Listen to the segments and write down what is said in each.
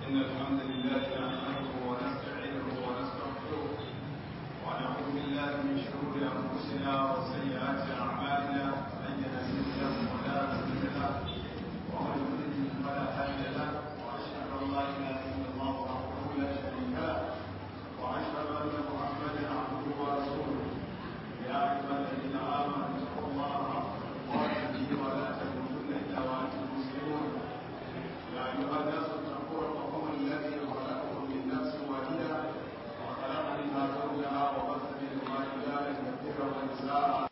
إن الحمد لله نحمده ونستعينه ونستغفره ونعوذ بالله من شرور أنفسنا وسيئات أعمالنا من يهده الله فلا مضل له ومن يضلل فلا هادي له وأشهد أن لا إله إلا الله وحده لا شريك له وأشهد أن محمدا عبده ورسوله يا أيها الذين آمنوا اتقوا الله حق تقاته ولا تموتن إلا وأنتم مسلمون يا أيها الناس اتقوا ربكم الذي خلقكم من نفس واحدة وخلق منها زوجها وبث منهما رجالا كثيرا ونساء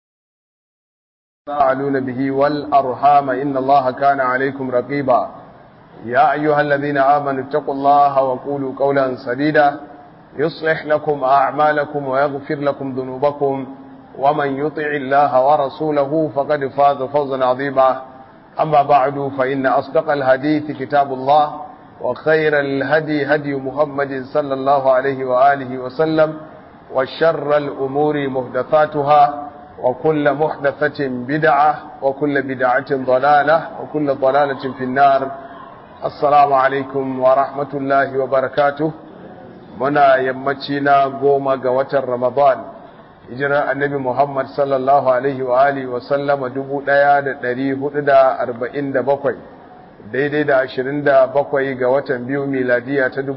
تفاعلون به والأرحام إن الله كان عليكم رقيبا يا أيها الذين آمنوا اتقوا الله وقولوا قولا سديدا يصلح لكم أعمالكم ويغفر لكم ذنوبكم ومن يطع الله ورسوله فقد فاز فوزا عظيما أما بعد فإن أصدق الحديث كتاب الله وخير الهدي هدي محمد صلى الله عليه وآله وسلم وشر الأمور محدثاتها وكل محدثة بدعة وكل بدعة ضلالة وكل ضلالة في النار السلام عليكم ورحمة الله وبركاته منا يمتنا قوم قوة رمضان hijirar annabi Muhammad sallallahu Alaihi wa Alihi wasallama 1447 daidai da 27 ga watan biyu miladiya ta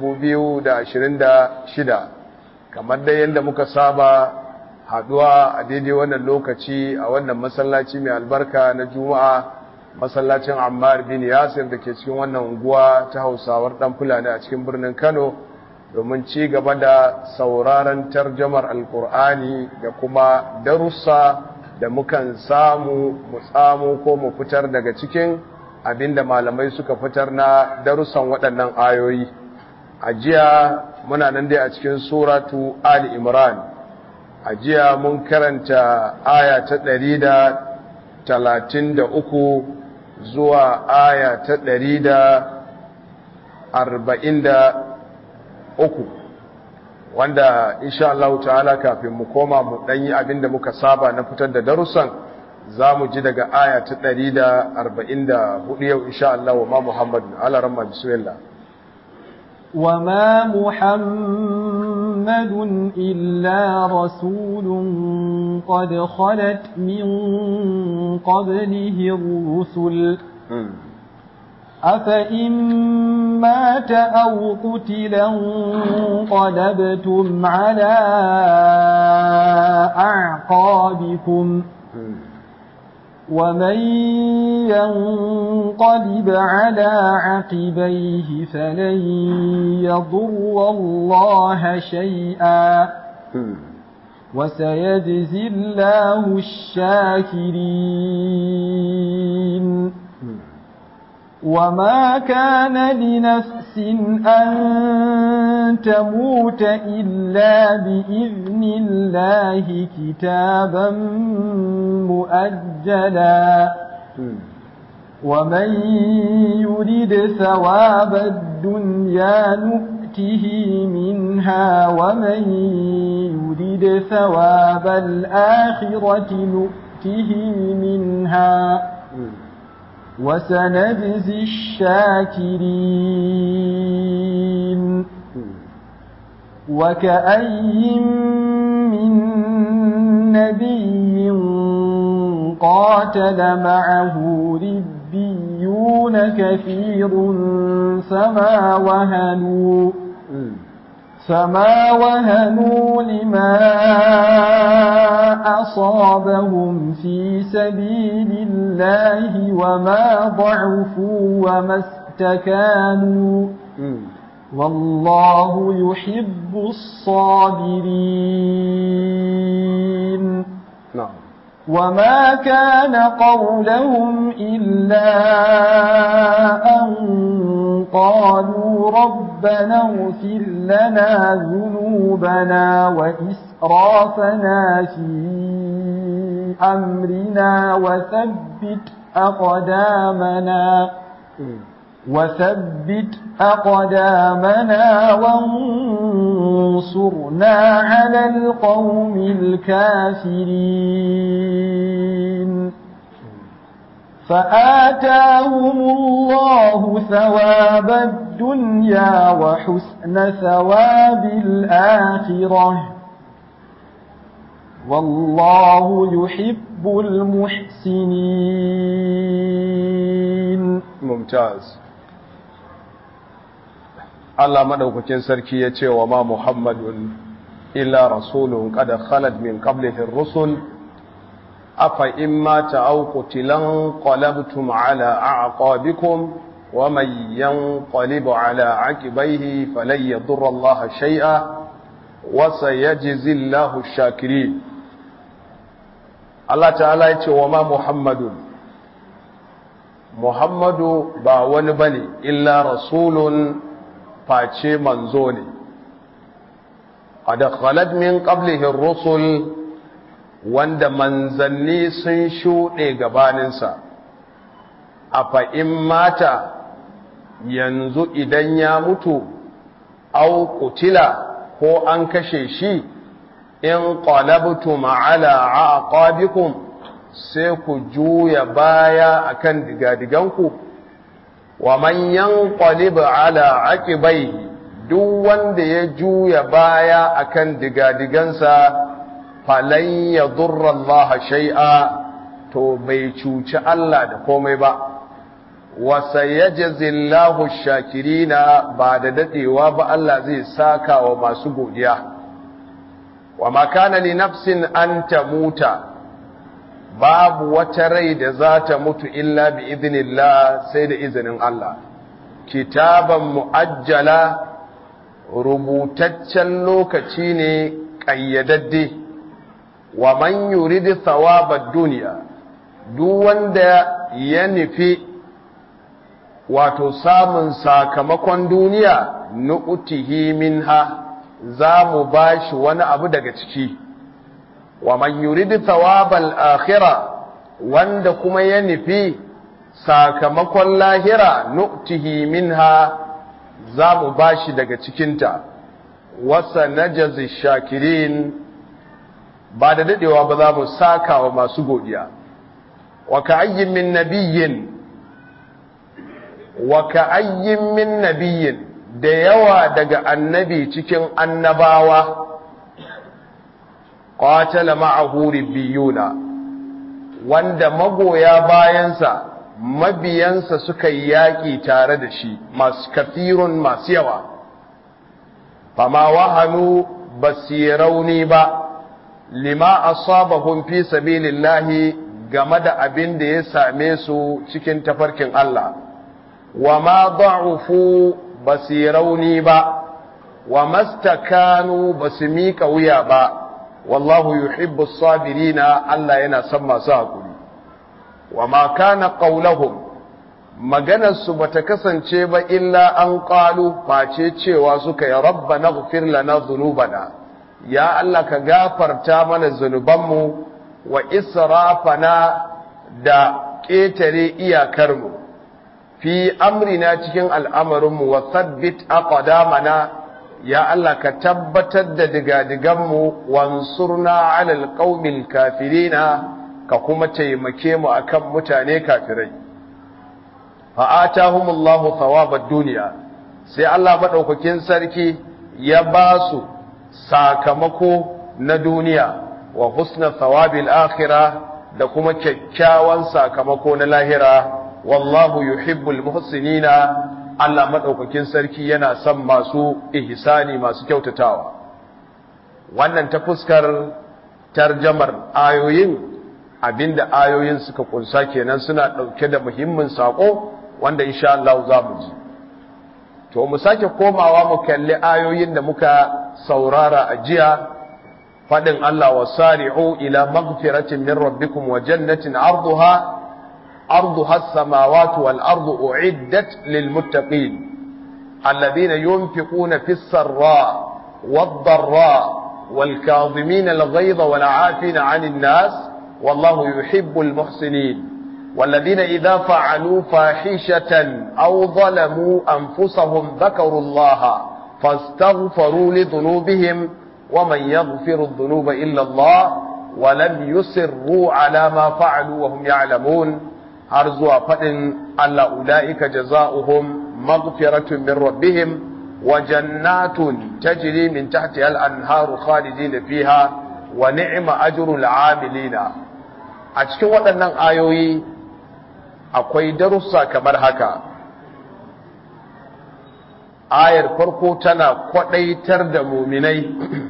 2026 kamar dai yadda muka saba haduwa a daidai wannan lokaci a wannan masallaci mai albarka na juma'a masallacin ammar bin yasir da ke cikin wannan unguwa ta hausawar dan fulani a cikin birnin kano domin ci gaba da sauraron tarjamar alkur'ani da kuma darussa da mukan samu mu samu ko mu fitar daga cikin abinda malamai suka fitar na darussan waɗannan ayoyi a jiya muna nan dai a cikin suratu ali imran a jiya mun karanta aya ta ɗari da talatin da uku zuwa aya ta ɗari da arba'in da uku wanda insha Allah ta'ala kafin mu koma mu ɗanyi abin da muka saba na fitar da darussan za mu ji daga aya ta ɗari da arba'in da hudu yau insha Allah wa ma Muhammadu ala ramma bismillah وما محمد إلا رسول قد خلت من قبله الرسل أفإن مات أو قتلا انقلبتم على أعقابكم ومن ينقلب على عقبيه فلن يضر الله شيئا وسيجزي الله الشاكرين وما كان لنفس أن تموت إلا بإذن الله كتابا مؤجلا ومن يرد ثواب الدنيا نؤته منها ومن يرد ثواب الآخرة نؤته منها وسنجزي الشاكرين وكأي من نبي قاتل معه ربيون كثير فما وهنوا فما وهنوا لما أصابهم في سبيل الله وما ضعفوا وما استكانوا والله يحب الصابرين نعم وما كان قولهم إلا أن قالوا ربنا اغفر لنا ذنوبنا وإسرافنا في أمرنا وثبت أقدامنا وثبت أقدامنا وانصرنا على القوم الكافرين فآتاهم الله ثواب الدنيا وحسن ثواب الآخرة والله يحب المحسنين mumtaz Allah madaukakin sarki ya ce wa ma Muhammadun illa rasulun qad khalat min qablihi ar-rusul afa imma ta'aw qutilan qalabtum ala a'qabikum wa man yanqalib ala aqibayhi falan yadurra Allah shay'a wa sayajzi Allahu ash-shakirin Allah ta'ala ya ce wa ma Muhammadun Muhammadu ba wani bane illa rasulun face manzo ne qad khalat min qablihi ar-rusul wanda manzanni sun shuɗe gabaninsa afa in mata yanzu idan ya mutu au kutila ko an kashe shi in qalabtum ala aqabikum sai ku juya baya akan digadiganku wa man yanqalib ala aqibaihi duk wanda ya juya baya akan digadigansa falan yadurra Allah shay'a to bai cuci Allah da komai ba wa sayajzi Allahu shakirina ba da dadewa ba Allah zai saka wa masu godiya wa ma kana li nafsin an tamuta babu wata rai da za ta mutu illa bi idinillah sai da izinin Allah kitaban mu'ajjala rubutaccen lokaci ne ƙayyadadde wa man yuridu thawabad duniya duk wanda ya nufi wato samun sakamakon duniya nu'tihi minha za mu bashi wani abu daga ciki wa man yuridu thawabal akhirah wanda kuma ya nufi sakamakon lahira nu'tihi minha za mu bashi daga cikinta wasa najazi shakirin ba da dadewa ba za mu saka wa masu godiya wa ka'ayyin min nabiyyin wa ka'ayyin min nabiyyin da yawa daga annabi cikin annabawa qatala ma'ahu ribbiyuna wanda magoya bayansa mabiyansa suka yi yaƙi tare da shi masu kafirun masu yawa fama wahanu basirauni ba lima asabahum fi sabilillahi game da abin da ya same su cikin tafarkin Allah wa ma da'ufu basirauni ba wa mastakanu basu miƙa wuya ba wallahu yuhibbu sabirina Allah yana son masu hakuri wa ma kana qaulahum maganar su bata kasance ba illa an qalu face cewa suka ya rabbana ighfir lana dhunubana ya Allah ka gafarta mana zunubanmu wa israfana da ƙetare iyakarmu fi amrina cikin al'amarinmu wa sabbit aqdamana ya Allah ka tabbatar da digadiganmu wansurna alal qaumil kafirina ka kuma taimake mu akan mutane kafirai fa atahumullahu thawabad dunya sai Allah madaukakin sarki ya ba su sakamako na duniya wa husna thawabil akhirah da kuma kyakkyawan sakamako na lahira wallahu yuhibbul muhsinina Allah maɗaukakin sarki yana son masu ihsani masu kyautatawa wannan ta fuskar tarjamar ayoyin abinda ayoyin suka kunsa kenan suna ɗauke da muhimmin saƙo wanda insha Allah za mu ji to mu sake komawa mu kalli ayoyin da muka saurara a jiya faɗin Allah wa sari'u ila maghfiratin min rabbikum wa jannatin arduha أرضها السماوات والأرض أعدت للمتقين الذين ينفقون في السراء والضراء والكاظمين الغيظ والعافين عن الناس والله يحب المحسنين والذين إذا فعلوا فاحشة أو ظلموا أنفسهم ذكروا الله فاستغفروا لذنوبهم ومن يغفر الذنوب إلا الله ولم يسروا على ما فعلوا وهم يعلمون har zuwa faɗin Allah ula'ika jaza'uhum maghfiratun min rabbihim wa jannatun tajri min tahtiha al-anharu khalidina fiha wa ni'ma ajrul 'amilina a cikin waɗannan ayoyi akwai darussa kamar haka ayar farko tana kwadaitar da muminai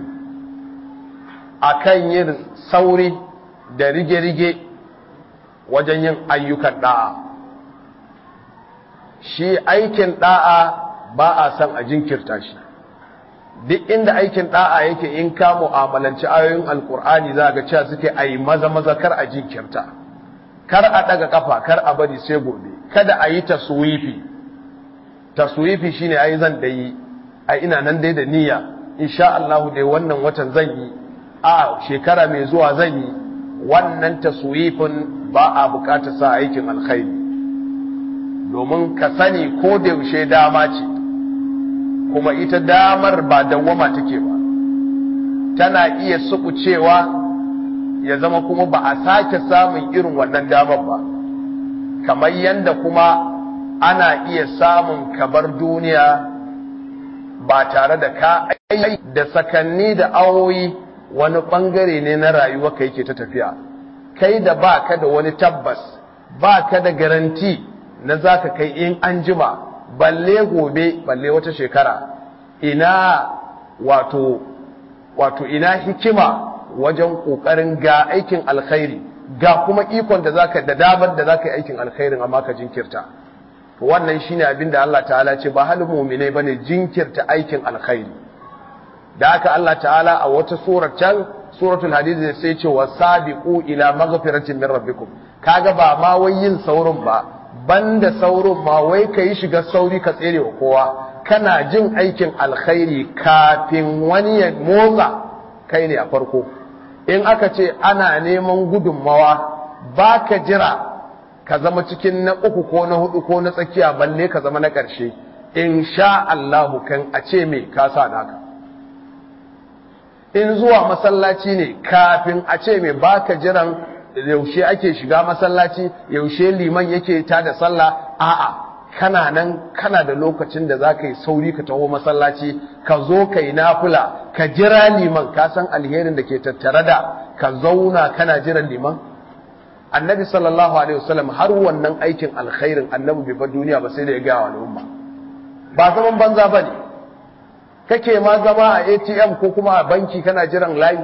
akan yin sauri da rige-rige wajen yin ayyukan da'a shi aikin da'a ba a san a jinkirta shi duk inda aikin da'a yake in ka mu'amalanci ayoyin alkur'ani za ga cewa suke a yi maza-maza kar a jinkirta kar a daga kafa kar a bari sai gobe kada a yi taswifi taswifi shine ai zan da yi ai ina nan dai da niyya insha Allah dai wannan watan zan yi a shekara mai zuwa zan yi wannan taswifin ba a bukatar sa aikin alkhairi domin ka sani ko da yaushe dama ce kuma ita damar ba dawwama take ba tana iya sukucewa ya zama kuma ba a sake samun irin wannan damar ba kamar yanda kuma ana iya samun kabar duniya ba tare da ka aiki da sakanni da awoyi wani bangare ne na rayuwa ka yake ta tafiya kai da ba ka da wani tabbas ba ka da garanti na za ka kai in an jima balle gobe balle wata shekara ina wato wato ina hikima wajen ƙoƙarin ga aikin alkhairi ga kuma ikon da zaka da damar da zaka yi aikin alkhairin amma ka jinkirta wannan shine abin da Allah ta'ala ce ba halin mu'minai bane jinkirta aikin alkhairi da haka Allah ta'ala a wata surar can suratul hadid sai ce wasabiqu ila maghfiratin min rabbikum kaga ba ma wai yin saurin ba banda saurin ma wai kai shiga sauri ka tsere wa kowa kana jin aikin alkhairi kafin wani ya motsa kai ne a farko in aka ce ana neman gudunmawa ba ka jira ka zama cikin na uku ko na hudu ko na tsakiya balle ka zama na ƙarshe in sha Allahu kan a ce me ka sa naka in zuwa masallaci ne kafin a ce me ba ka jiran yaushe ake shiga masallaci yaushe liman yake ta da sallah a'a kana nan kana da lokacin da za ka yi sauri ka taho masallaci ka zo ka yi nafula ka jira liman ka san alherin da ke tattare da ka zauna kana jiran liman annabi sallallahu alaihi wasallam har wannan aikin alkhairin annabi bai bar duniya ba sai da ya ga wa al'umma ba zaman banza bane kake ma zama a ATM ko kuma a banki kana jiran layi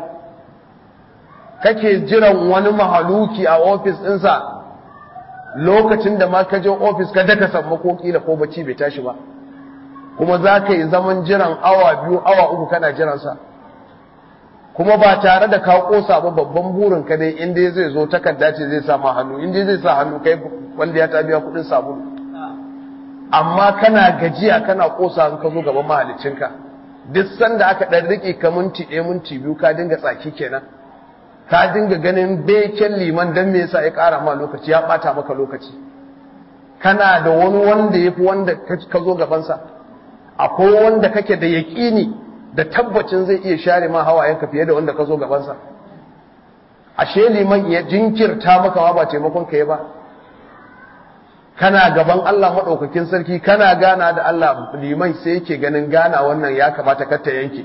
kake jiran wani mahaluki a ofis ɗinsa lokacin da ma ka je ofis ka daka samma ko kila ko bacci bai tashi ba kuma za ka yi zaman jiran awa biyu awa uku kana jiransa kuma ba tare da ka kosa ba babban burin ka dai inda zai zo takarda ce zai sa ma hannu inda zai sa hannu kai wanda ya ta biya kudin sabulu amma kana gajiya kana kosa in ka zo gaban mahaliccinka duk sanda aka dan rike ka minti ɗaya minti biyu ka dinga tsaki kenan ka dinga ganin beken liman dan me yasa ya ƙara ma lokaci ya ɓata maka lokaci kana da wani wanda yafi wanda ka zo gabansa akwai wanda kake da yaƙini da tabbacin zai iya share ma hawayenka fiye da wanda ka zo gabansa ashe liman ya jinkirta maka ma ba taimakon ka yi ba kana gaban Allah maɗaukakin sarki kana gana da Allah liman sai yake ganin gana wannan ya kamata kar ta yanke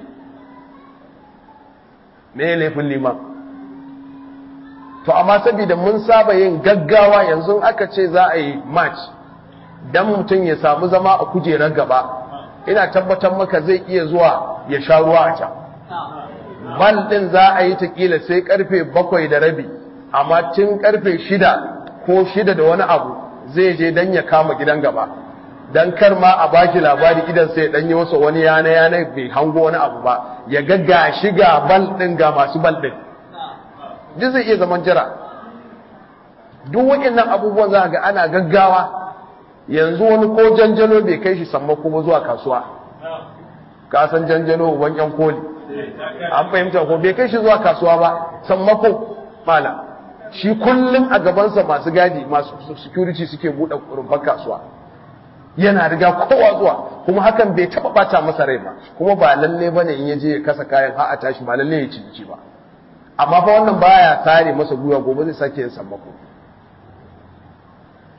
me laifin liman to amma saboda mun saba yin gaggawa yanzu aka ce za a yi match dan mutum ya samu zama a kujerar gaba ina tabbatar maka zai iya zuwa ya sha ruwa a can bal din za a yi ta kila sai karfe bakwai da rabi amma tun karfe shida ko shida da wani abu zai je dan ya kama gidan gaba dan kar ma a baki labari idan sai dan yi masa wani yana yana bai hango wani abu ba ya ga ga shiga bal din ga masu bal din duk zai iya zaman jira duk waɗannan abubuwan za ga ana gaggawa yanzu wani ko janjalo bai kai shi sammako ba zuwa kasuwa ka san janjalo uban yan koli an fahimta ko bai kai shi zuwa kasuwa ba sammako mala shi kullum a gabansa masu gadi masu security suke buɗe rumfar kasuwa yana riga kowa zuwa kuma hakan bai taɓa ɓata masa rai ba kuma ba lalle bane in ya je ya kasa kayan har a tashi ba lalle ya ciniki ba amma fa wannan baya tare masa guya gobe zai sake yin sammako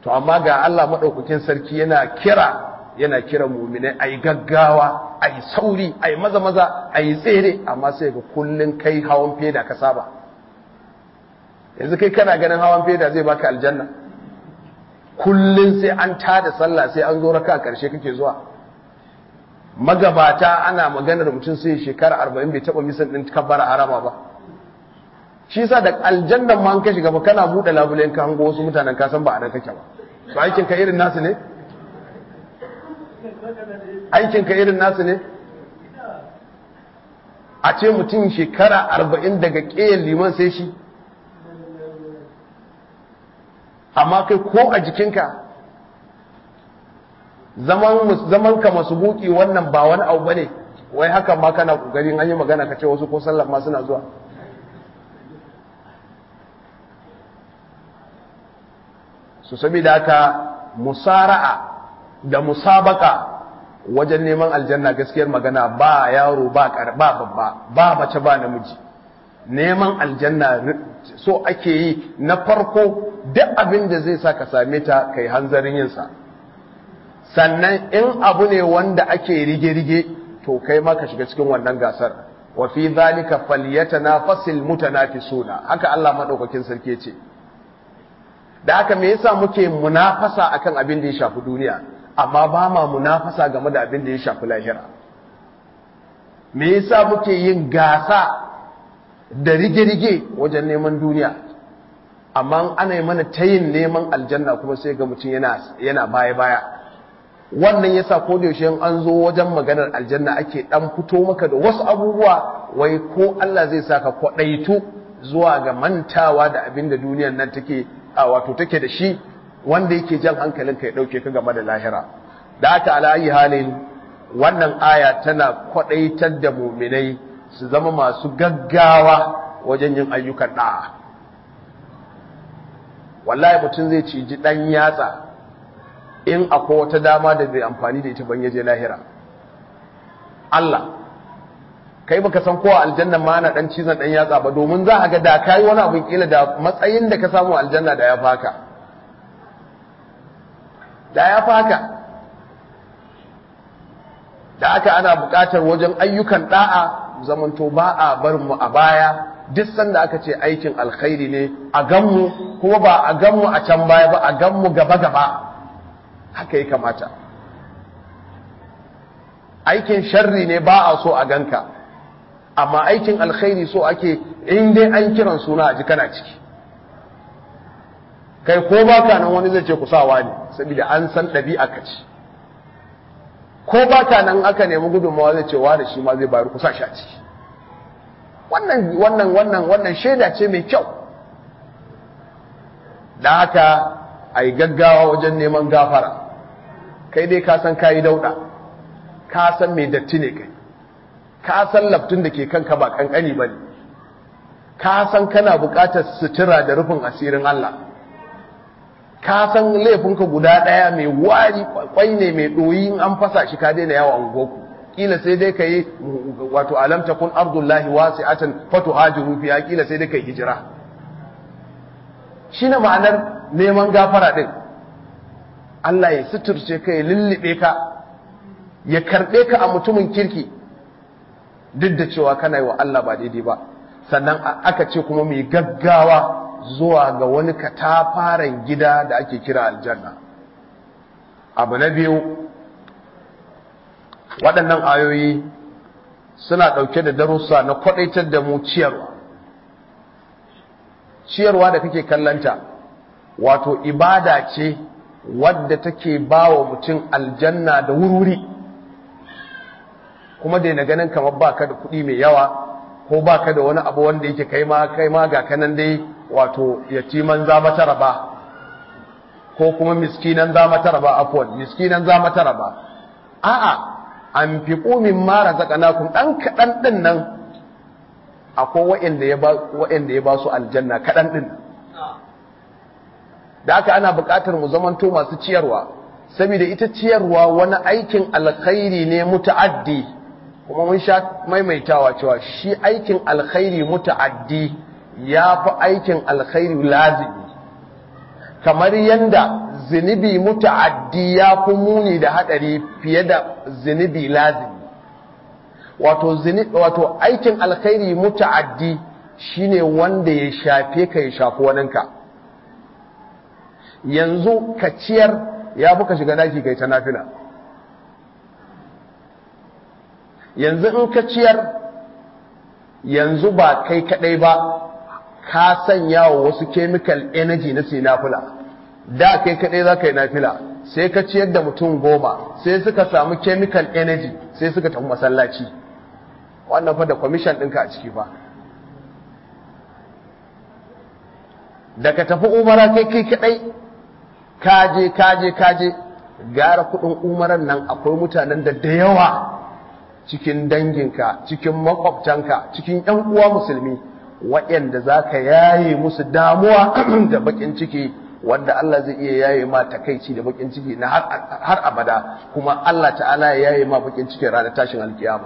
to amma ga Allah madaukakin sarki yana kira yana kira mu'minai ai gaggawa ai sauri ai maza maza ai tsere amma sai ga kullun kai hawan feda ka saba yanzu kai kana ganin hawan feda zai baka aljanna kullun sai an tada sallah sai an zo raka karshe kake zuwa magabata ana maganar mutum sai shekara arba'in bai taɓa misan ɗin kabbara harama ba shi sa da aljannan ma an ka shiga ba kana buɗe labulen ka hango wasu mutanen ka san ba a nan kake ba to aikin ka irin nasu ne aikin ka irin nasu ne a ce mutum shekara arba'in daga ƙeyan liman sai shi amma kai ko a jikinka zaman ka masu buki wannan ba wani abu bane wai hakan ma kana kokarin an yi magana ka ce wasu ko sallah ma suna zuwa su saboda haka musara'a da musabaka wajen neman aljanna gaskiyar magana ba yaro ba karba babba ba mace ba namiji neman aljanna so ake yi na farko duk abin da zai sa ka same ta kai hanzarin yinsa sannan in abu ne wanda ake rige-rige to kai ma ka shiga cikin wannan gasar wa fi zalika falyatanafasil mutanafisuna haka Allah madaukakin sarki ce da haka me yasa muke munafasa akan abin da ya shafi duniya amma ba ma munafasa game da abin da ya shafi lahira me yasa muke yin gasa da rige-rige wajen neman duniya amma ana yi mana tayin neman aljanna kuma sai ga mutum yana baya-baya wannan yasa ko da yaushe an zo wajen maganar aljanna ake dan fito maka da wasu abubuwa wai ko Allah zai saka kwadaitu zuwa ga mantawa da abin da duniyar nan take a wato take da shi wanda yake jan hankalin ka ya dauke ka game da lahira da haka ala ayi halin wannan aya tana kwadaitar da mu'minai su zama masu gaggawa wajen yin ayyukan da'a wallahi mutum zai ciji dan yatsa in akwai wata dama da zai amfani da ita ban yaje lahira Allah kai baka san kowa aljanna ma na dan cizon dan yatsa ba domin za a ga da kai wani abin kila da matsayin da ka samu aljanna da ya faka da ya faka da aka ana buƙatar wajen ayyukan da'a zamanto ba a bar mu a baya duk sanda aka ce aikin alkhairi ne a ganmu kuma ba a ganmu a can baya ba a ganmu gaba gaba haka ya kamata aikin sharri ne ba a so a ganka amma aikin alkhairi so ake in dai an kiran suna a ji kana ciki kai ko baka nan wani zai ce ku sawa ne saboda an san ɗabi'a ka ci ko baka nan aka nemi gudunmawa zai ce wa da shi ma zai bayar ku sa shi a ciki wannan wannan wannan wannan shaida ce mai kyau da haka a yi gaggawa wajen neman gafara kai dai ka san kayi dauda ka san mai datti ne kai ka san laftun da ke kanka ba kankani ba ne ka san kana buƙatar sutura da rufin asirin Allah ka san laifinka guda ɗaya mai wari kwai ne mai ɗoyi in an fasa shi ka daina yawa ungoku kila sai dai ka yi wato alam takun ardullahi wasi'atan fatuhajiru fiha kila sai dai ka yi hijira shine ma'anar neman gafara din Allah ya suturce ka ya lullube ka ya karɓe ka a mutumin kirki duk da cewa kana yi wa Allah ba daidai ba sannan aka ce kuma mai gaggawa zuwa ga wani katafaren gida da ake kira aljanna abu na biyu waɗannan ayoyi suna ɗauke da darussa na kwaɗaitar da mu ciyarwa ciyarwa da kake kallanta wato ibada ce wadda take ba wa mutum aljanna da wurwuri kuma dai na ganin kamar baka da kuɗi mai yawa ko baka da wani abu wanda yake kai ma kai ma ga kanan dai wato yatiman za mata raba ko kuma miskinan za mata raba afwan miskinan za mata raba a'a an fi ƙumin mara zaƙanakun ɗan kaɗan ɗin nan akwai wa'inda ya ba su aljanna kaɗan ɗin da aka ana buƙatar mu zamanto masu ciyarwa saboda ita ciyarwa wani aikin alkhairi ne muta'addi kuma mun sha maimaitawa cewa shi aikin alkhairi muta'addi ya fi aikin alkhairi lazimi kamar yanda zunubi muta'addi ya fi muni da hadari fiye da zunubi lazimi wato wato aikin alkhairi muta'addi shine wanda ya shafe ka ya shafi waninka yanzu ka ciyar ya fi ka shiga daki kai ta nafila yanzu in ka ciyar yanzu ba kai kadai ba ka sanya wa wasu chemical energy na sai nafila da kai kadai za ka yi nafila sai ka ciyar da mutum goma sai suka samu chemical energy sai suka tafi masallaci wannan fa da commission ɗinka a ciki fa da ka tafi umara kai kai kadai kaje kaje kaje gara kudin umaran nan akwai mutanen da da yawa cikin danginka cikin makwabtanka cikin yan uwa musulmi waɗanda za ka yaye musu damuwa da bakin ciki wanda Allah zai iya yaye ma takaici da bakin ciki na har abada kuma Allah ta'ala ya yaye ma bakin ciki ranar tashin alkiyama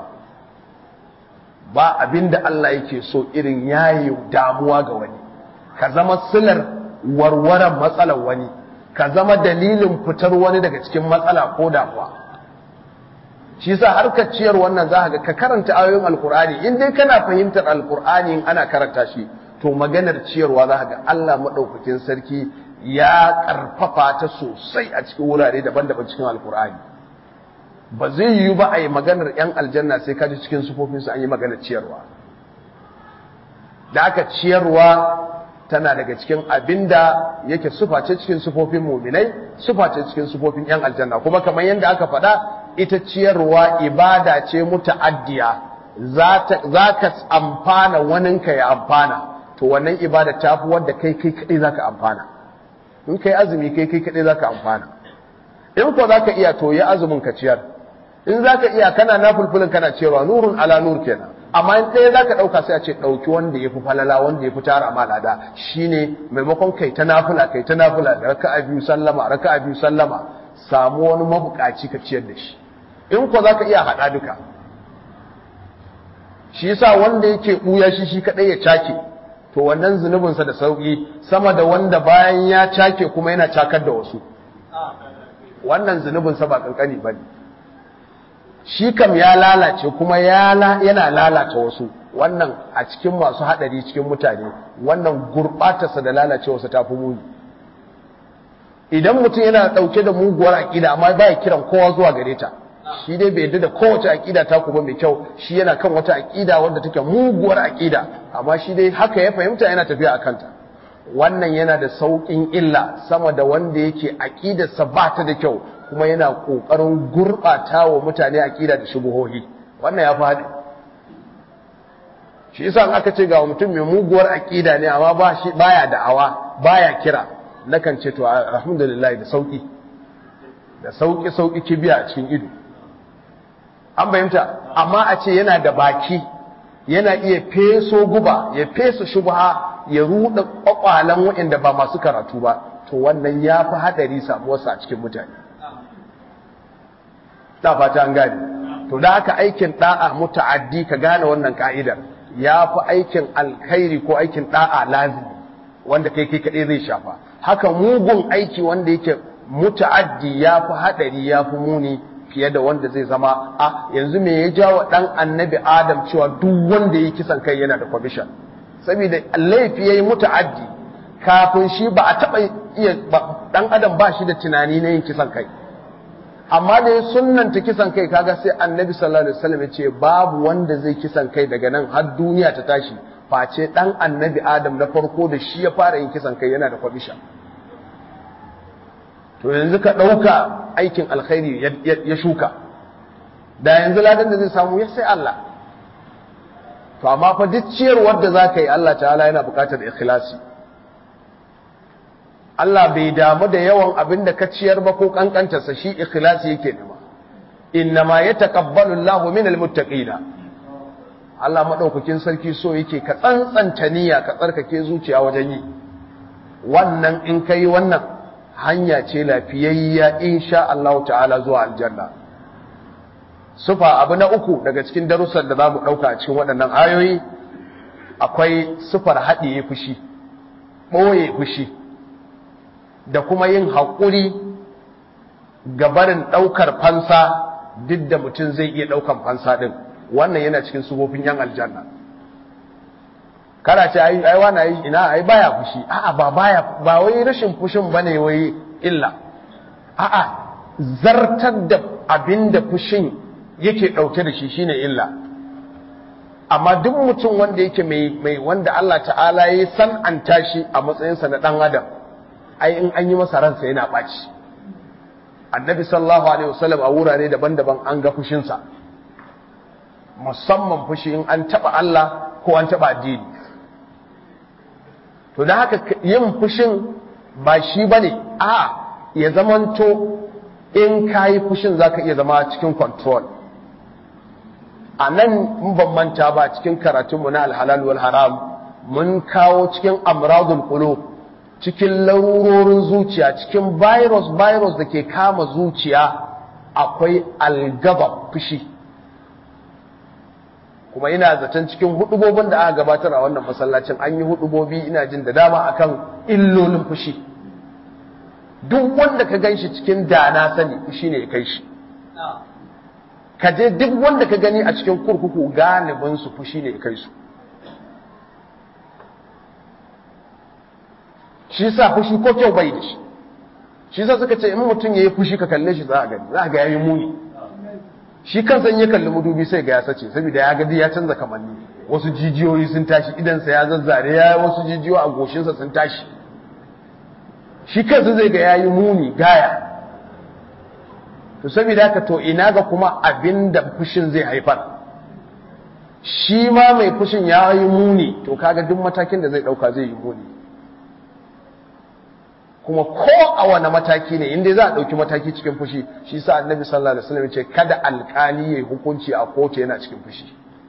ba abinda Allah yake so irin yaye damuwa ga wani ka zama silar warwaran matsalar wani ka zama dalilin fitar wani daga cikin matsala ko damuwa shi yasa harkar ciyar wannan za ga ka karanta ayoyin alkur'ani in dai kana fahimtar alkur'ani in ana karanta shi to maganar ciyarwa za ga Allah madaukakin sarki ya karfafa ta sosai a cikin wurare daban-daban cikin alkur'ani ba zai yiwu ba a yi maganar yan aljanna sai ka ji cikin sufofinsu an yi maganar ciyarwa da aka ciyarwa tana daga cikin abinda yake suface cikin sufofin muminai suface cikin sufofin yan aljanna kuma kamar yadda aka faɗa ita ciyarwa ibada ce muta'addiya za ka amfana waninka ya amfana to wannan ibada ta fi wadda kai kai kaɗai za ka amfana in kai azumi kai kai kaɗai za ka amfana in ko za ka iya to ya azumin ka ciyar in za ka iya kana na fulfulin kana ciyarwa nurun ala nur kenan amma in ɗaya za ka ɗauka sai a ce ɗauki wanda ya fi falala wanda ya fi tara malada shi ne maimakon kai ta nafula kai ta nafula da raka a biyu sallama raka a biyu sallama samu wani mabukaci ka ciyar da shi in ko za ka iya haɗa duka shi yasa wanda yake ɓuya shi shi kaɗai ya cake to wannan zunubinsa da sauƙi sama da wanda bayan ya cake kuma yana cakar da wasu wannan zunubinsa ba ƙanƙani ba ne shi kam ya lalace kuma yana lalata wasu wannan a cikin masu haɗari cikin mutane wannan gurɓatarsa da lalacewarsa ta fi muni idan mutum yana ɗauke da muguwar aƙida amma ba ya kiran kowa zuwa gare ta shi dai bai yadda da kowace aƙida ta kuma mai kyau shi yana kan wata aƙida wadda take muguwar aƙida amma shi dai haka ya fahimta yana tafiya a kanta wannan yana da sauƙin illa sama da wanda yake aƙidarsa ba ta da kyau kuma yana ƙoƙarin gurɓata wa mutane aƙida da shubuhohi wannan ya fi haɗe shi yasa aka ce ga mutum mai muguwar aƙida ne amma ba shi baya da'awa baya kira nakan ce to alhamdulillah da sauƙi da sauƙi sauƙi kibiya a cikin ido an fahimta amma a ce yana da baki yana iya feso guba ya feso shubha ya ruɗa ƙwaƙwalan waɗanda ba masu karatu ba to wannan ya fi haɗari samuwarsa a cikin mutane da fata an gane to da haka aikin da'a muta'addi ka gane wannan ka'idar ya fi aikin alkhairi ko aikin da'a lazimi wanda kai kai kaɗai zai shafa haka mugun aiki wanda yake muta'addi ya fi haɗari ya fi muni fiye da wanda zai zama a yanzu me ya jawo ɗan annabi adam cewa duk wanda ya kisan kai yana da commission saboda laifi ya yi muta'addi kafin shi ba a taɓa iya ɗan adam ba shi da tunani na yin kisan kai amma da ya sunnanta kisan kai kaga sai annabi sallallahu alaihi wasallam ya ce babu wanda zai kisan kai daga nan har duniya ta tashi face dan annabi adam na farko da shi ya fara yin kisan kai yana da kwabisha to yanzu ka ɗauka aikin alkhairi ya shuka da yanzu ladan da zai samu ya sai Allah to amma fa duk ciyarwar da za ka yi Allah ta'ala yana buƙatar ikhlasi Allah bai damu da yawan abin da ka ciyar ba ko kankantarsa shi ikhlasi yake nema innama yataqabbalu Allahu minal muttaqina Allah madaukakin sarki so yake ka tsantsanta niyya ka tsarkake zuciya wajen yi wannan in kai wannan hanya ce lafiyayya insha Allah ta'ala zuwa aljanna sufa abu na uku daga cikin darussan da zamu dauka a cikin waɗannan ayoyi akwai sufar haɗiye fushi ɓoye fushi da kuma yin haƙuri ga barin ɗaukar fansa duk da mutum zai iya ɗaukan fansa ɗin wannan yana cikin sufofin yan aljanna kana ce ai ai wani ai ina ai baya fushi a'a ba baya ba wai rashin fushin bane wai illa a'a zartar da abinda fushin yake dauke da shi shine illa amma duk mutum wanda yake mai mai wanda Allah ta'ala ya san'anta shi a matsayin sa na dan adam ai in an yi masa ransa yana baci annabi sallallahu alaihi wasallam a wurare daban-daban an ga fushin sa musamman fushi in an taba Allah ko an taba addini to da haka yin fushin ba shi ba ne a ya zamanto in ka yi fushin za ka iya zama cikin control a nan in ban manta ba cikin karatunmu na alhalal wal haram mun kawo cikin amradul qulub cikin larurorin zuciya cikin virus virus da ke kama zuciya akwai algaba fushi kuma ina zaton cikin hudubobin da aka gabatar a wannan masallacin an yi hudubobi ina jin da dama akan illolin fushi duk wanda ka ganshi cikin dana sani fushi ne ya kai shi ka je duk wanda ka gani a cikin kurkuku galibin su fushi ne ya kai su shi sa fushi ko kyau bai da shi shi sa suka ce in mutum ya yi fushi ka kalle shi za a gani za a ga yayi muni shi kansa ya kalli madubi sai ga ya sace saboda ya gadi ya canza kamanni wasu jijiyoyi sun tashi idansa ya zazzare ya wasu jijiyoyi a goshinsa sun tashi shi kansa zai ga yayi muni gaya to saboda haka to ina ga kuma abinda fushin zai haifar shi ma mai fushin ya yi muni to kaga duk matakin da zai dauka zai yi muni kuma ko a wani mataki ne inda za a ɗauki mataki cikin fushi shi sa annabi sallallahu alaihi wasallam ce kada alkali ya hukunci a kotu yana cikin fushi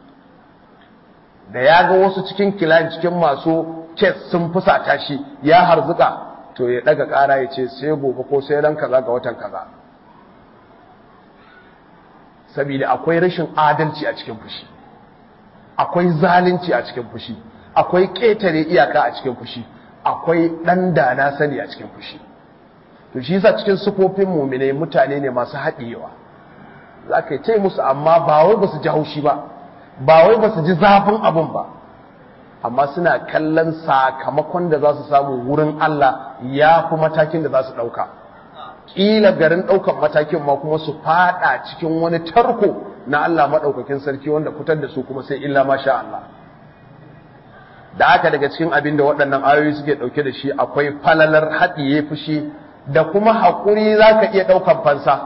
da ya ga wasu cikin kilan cikin masu kes sun fusata shi ya harzuka to ya daga ƙara ya ce sai gobe ko sai ran kaza ga watan kaza saboda akwai rashin adalci a cikin fushi akwai zalunci a cikin fushi akwai ƙetare iyaka a cikin fushi akwai ɗan da na sani a cikin fushi to shi yasa cikin sufofin mumine mutane ne masu haɗewa za ka yi ce musu amma ba wai ba su ji haushi ba ba wai ba su ji zafin abin ba amma suna kallon sakamakon da za su samu wurin Allah ya fi matakin da za su ɗauka ƙila garin ɗaukan matakin ma kuma su faɗa cikin wani tarko na Allah maɗaukakin sarki wanda fitar da su kuma sai illa masha Allah da aka daga cikin abin da waɗannan ayoyi suke ɗauke da shi akwai falalar haɗiye fushi da kuma haƙuri za ka iya ɗaukan fansa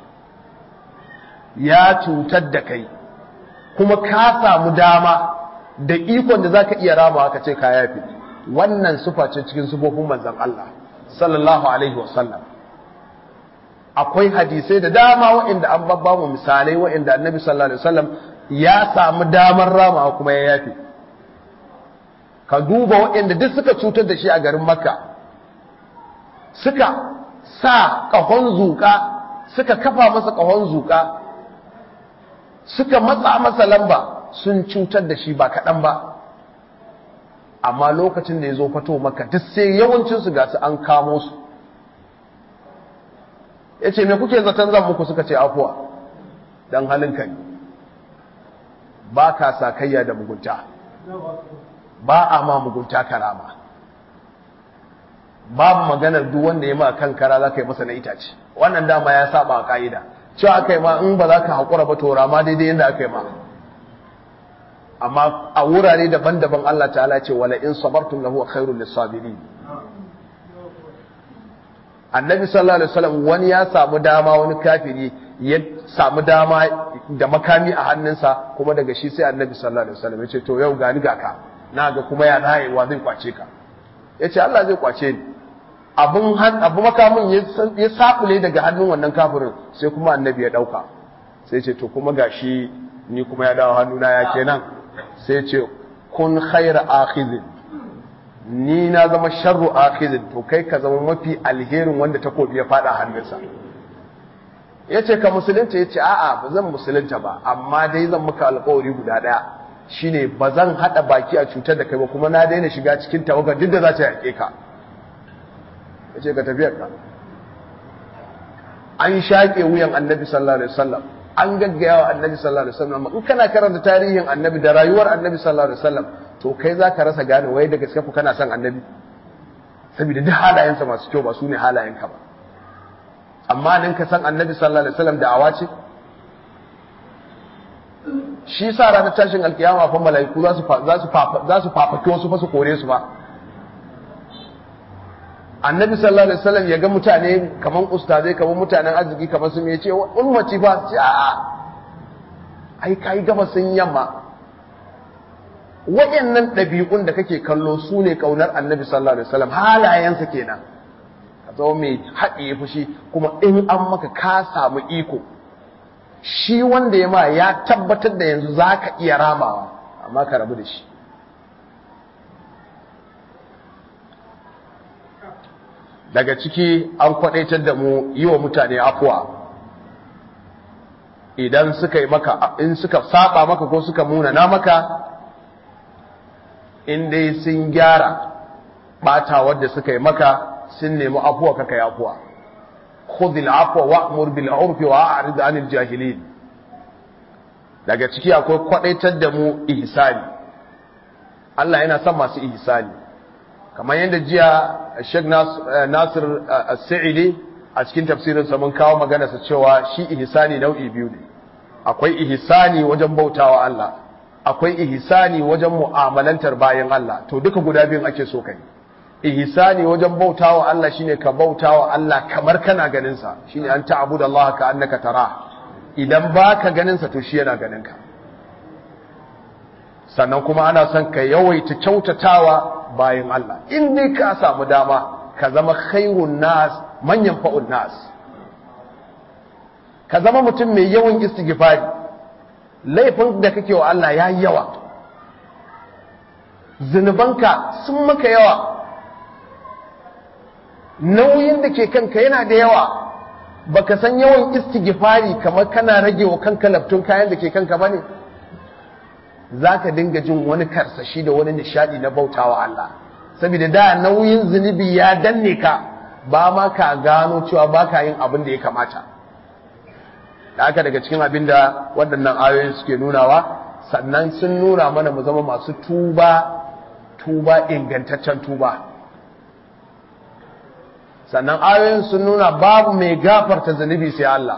ya cutar da kai kuma ka samu dama da ikon da za ka iya rama ka ce ka yafi wannan sufa ce cikin sufofin manzan Allah sallallahu alaihi wasallam akwai hadisai da dama waɗanda an babba mu misalai waɗanda annabi sallallahu alaihi wasallam ya samu damar rama kuma ya yafi ka duba waɗanda duk suka cutar da shi a garin makka suka sa ƙahon zuƙa suka kafa masa ƙahon zuƙa suka matsa masa lamba sun cutar da shi ba kaɗan ba amma lokacin da ya zo fato maka duk sai yawancinsu ga su an kamo su ya ce me kuke zaton zan muku suka ce afuwa don halinka ne ba ka sakayya da mugunta ba a ma mugunta karama babu maganar duk wanda ya ma kan kara za ka yi masa na itace wannan dama ya saba a ka'ida cewa aka yi ma in ba za ka haƙura ba tora ma daidai yadda aka yi ma amma a wurare daban-daban Allah ta'ala ce wala in sabartum lahu khairul lisabirin annabi sallallahu alaihi wasallam wani ya samu dama wani kafiri ya samu dama da makami a hannunsa kuma daga shi sai annabi sallallahu alaihi wasallam ya ce to yau gani ga ka na ga kuma ya dayewa zai kwace ka ya ce Allah zai kwace ni abin abu makamin ya sabule daga hannun wannan kafirin sai kuma annabi ya dauka sai ce to kuma gashi ni kuma ya dawo hannuna ya kenan sai ce kun khaira akhizin ni na zama sharru akhizin to kai ka zama mafi alherin wanda takobi ya fada hannunsa ya ce ka musulunta ya ce a'a ba zan musulunta ba amma dai zan maka alkawari guda daya shine ba zan hada baki a cutar da kai ba kuma na daina shiga cikin tawagar duk da za ta yake ka ya ce ka tafiyar ka an shaƙe wuyan annabi sallallahu alaihi wasallam an gaggaya wa annabi sallallahu alaihi wasallam in kana karanta tarihin annabi da rayuwar annabi sallallahu alaihi wasallam to kai za ka rasa gane wai da gaske ku kana son annabi saboda duk halayensa masu kyau ba su ne halayenka ba amma nan ka san annabi sallallahu alaihi wasallam da awa ce shi sa ranar tashin alkiyama fa mala'iku za su za su za su fafaki wasu fa su kore su ba annabi sallallahu alaihi wasallam ya ga mutane kaman ustazai kaman mutanen arziki kaman su me ce ummati fa ce a a ai kai gaba sun yamma wayannan ɗabi'un da kake kallo su ne kaunar annabi sallallahu alaihi wasallam halayensa kenan ka zama mai haɗe fushi kuma in an maka ka samu iko shi wanda ya ma ya tabbatar da yanzu za ka iya ramawa amma ka rabu da shi daga ciki an kwadaitar da mu yi wa mutane afuwa idan suka yi maka in suka saba maka ko suka munana maka in dai sun gyara bata wadda suka yi maka sun nemi afuwa kaka yi afuwa khudh al-afwa wa'mur bil 'urfi wa a'rid 'anil jahilin daga ciki akwai kwadaitar da mu ihsani Allah yana son masu ihsani kamar yadda jiya Sheikh Nasir As-Sa'idi a cikin tafsirin sa mun kawo magana sa cewa shi ihsani nau'i biyu ne akwai ihsani wajen bautawa Allah akwai ihsani wajen mu'amalantar bayan Allah to duka guda biyun ake so kai ihsani wajen bautawa Allah shine ka bautawa Allah kamar kana ganin sa shine an ta'budu Allah ka annaka tara idan baka ganin sa to shi yana ganin ka sannan kuma ana son ka yawaita kyautatawa bayan Allah in dai ka samu dama ka zama khairun nas manyan fa'un nas ka zama mutum mai yawan istighfari laifin da kake wa Allah yayi yawa zunubanka sun maka yawa nauyin da ke kanka yana da yawa baka san yawan istighfari kamar kana rage wa kanka laftun kayan da ke kanka bane zaka dinga jin wani karsashi da wani nishadi na bautawa Allah saboda da nauyin zunubi ya danne ka ba ma ka gano cewa baka yin abin da ya kamata da haka daga cikin abin da waɗannan ayoyin suke nunawa sannan sun nuna mana mu zama masu tuba tuba ingantaccen tuba sannan ayoyin sun nuna babu mai gafarta zunubi sai Allah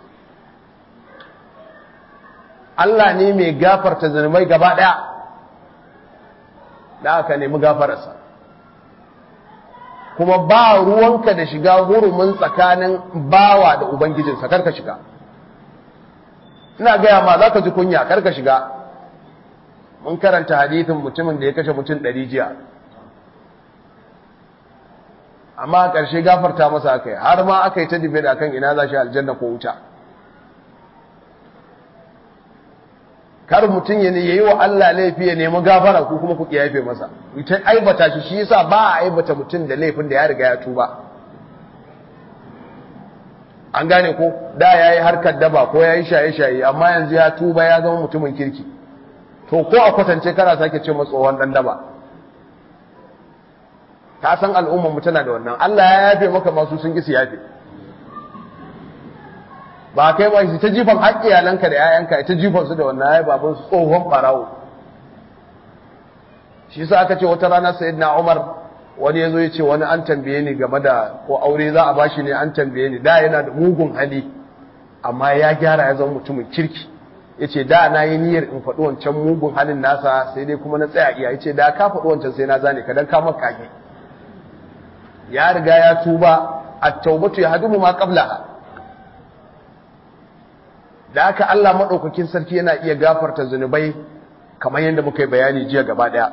Allah ne mai gafarta zunubai gaba ɗaya da aka nemi gafararsa kuma ba ruwanka da shiga hurumin tsakanin bawa da ubangijinsa karka shiga ina gaya ma za ka ji kunya karka shiga mun karanta hadithin mutumin da ya kashe mutum ɗari jiya amma a ƙarshe gafarta masa aka yi har ma aka yi ta dibe da kan ina za shi aljanna ko wuta kar mutum ya yi wa Allah laifi ya nemi gafara ko kuma ku yafe masa ita aibata shi shi yasa ba a aibata mutum da laifin da ya riga ya tuba an gane ko da ya yi harkar daba ko ya yi shaye-shaye amma yanzu ya tuba ya zama mutumin kirki to ko a kwatance kana sake ce tsohon dan daba ka san al'ummar mu tana da wannan Allah ya yafe maka masu sun ki su yafe ba kai ba shi ta jifan haƙƙi iyalanka da 'ya'yanka ta jifan su da wannan ya baban su tsohon barawo shi yasa aka ce wata rana sayyidina Umar wani yazo ya ce wani an tambaye ni game da ko aure za a bashi ne an tambaye ni da yana da mugun hali amma ya gyara ya zama mutumin kirki yace da na yi niyyar in faɗi wancan mugun halin nasa sai dai kuma na tsaya iya yace da ka faɗi wancan sai na zane ka dan ka maka kage ya riga ya tuba at-taubatu yahdumu ma qablaha da haka Allah madaukakin sarki yana iya gafarta zunubai kamar yadda muka yi bayani jiya gaba daya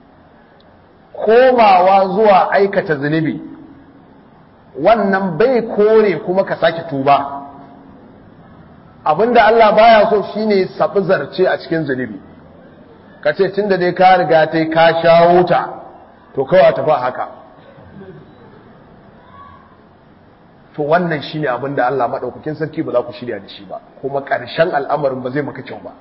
komawa zuwa aikata zunubi wannan bai kore kuma ka sake tuba abinda Allah baya so shine sabi zarce a cikin zunubi kace tunda dai ka riga tai ka shawo ta to kawai tafi haka to wannan shine abin da Allah madaukakin sarki ba za ku shirya da shi ba kuma ƙarshen al'amarin ba zai maka kyau ba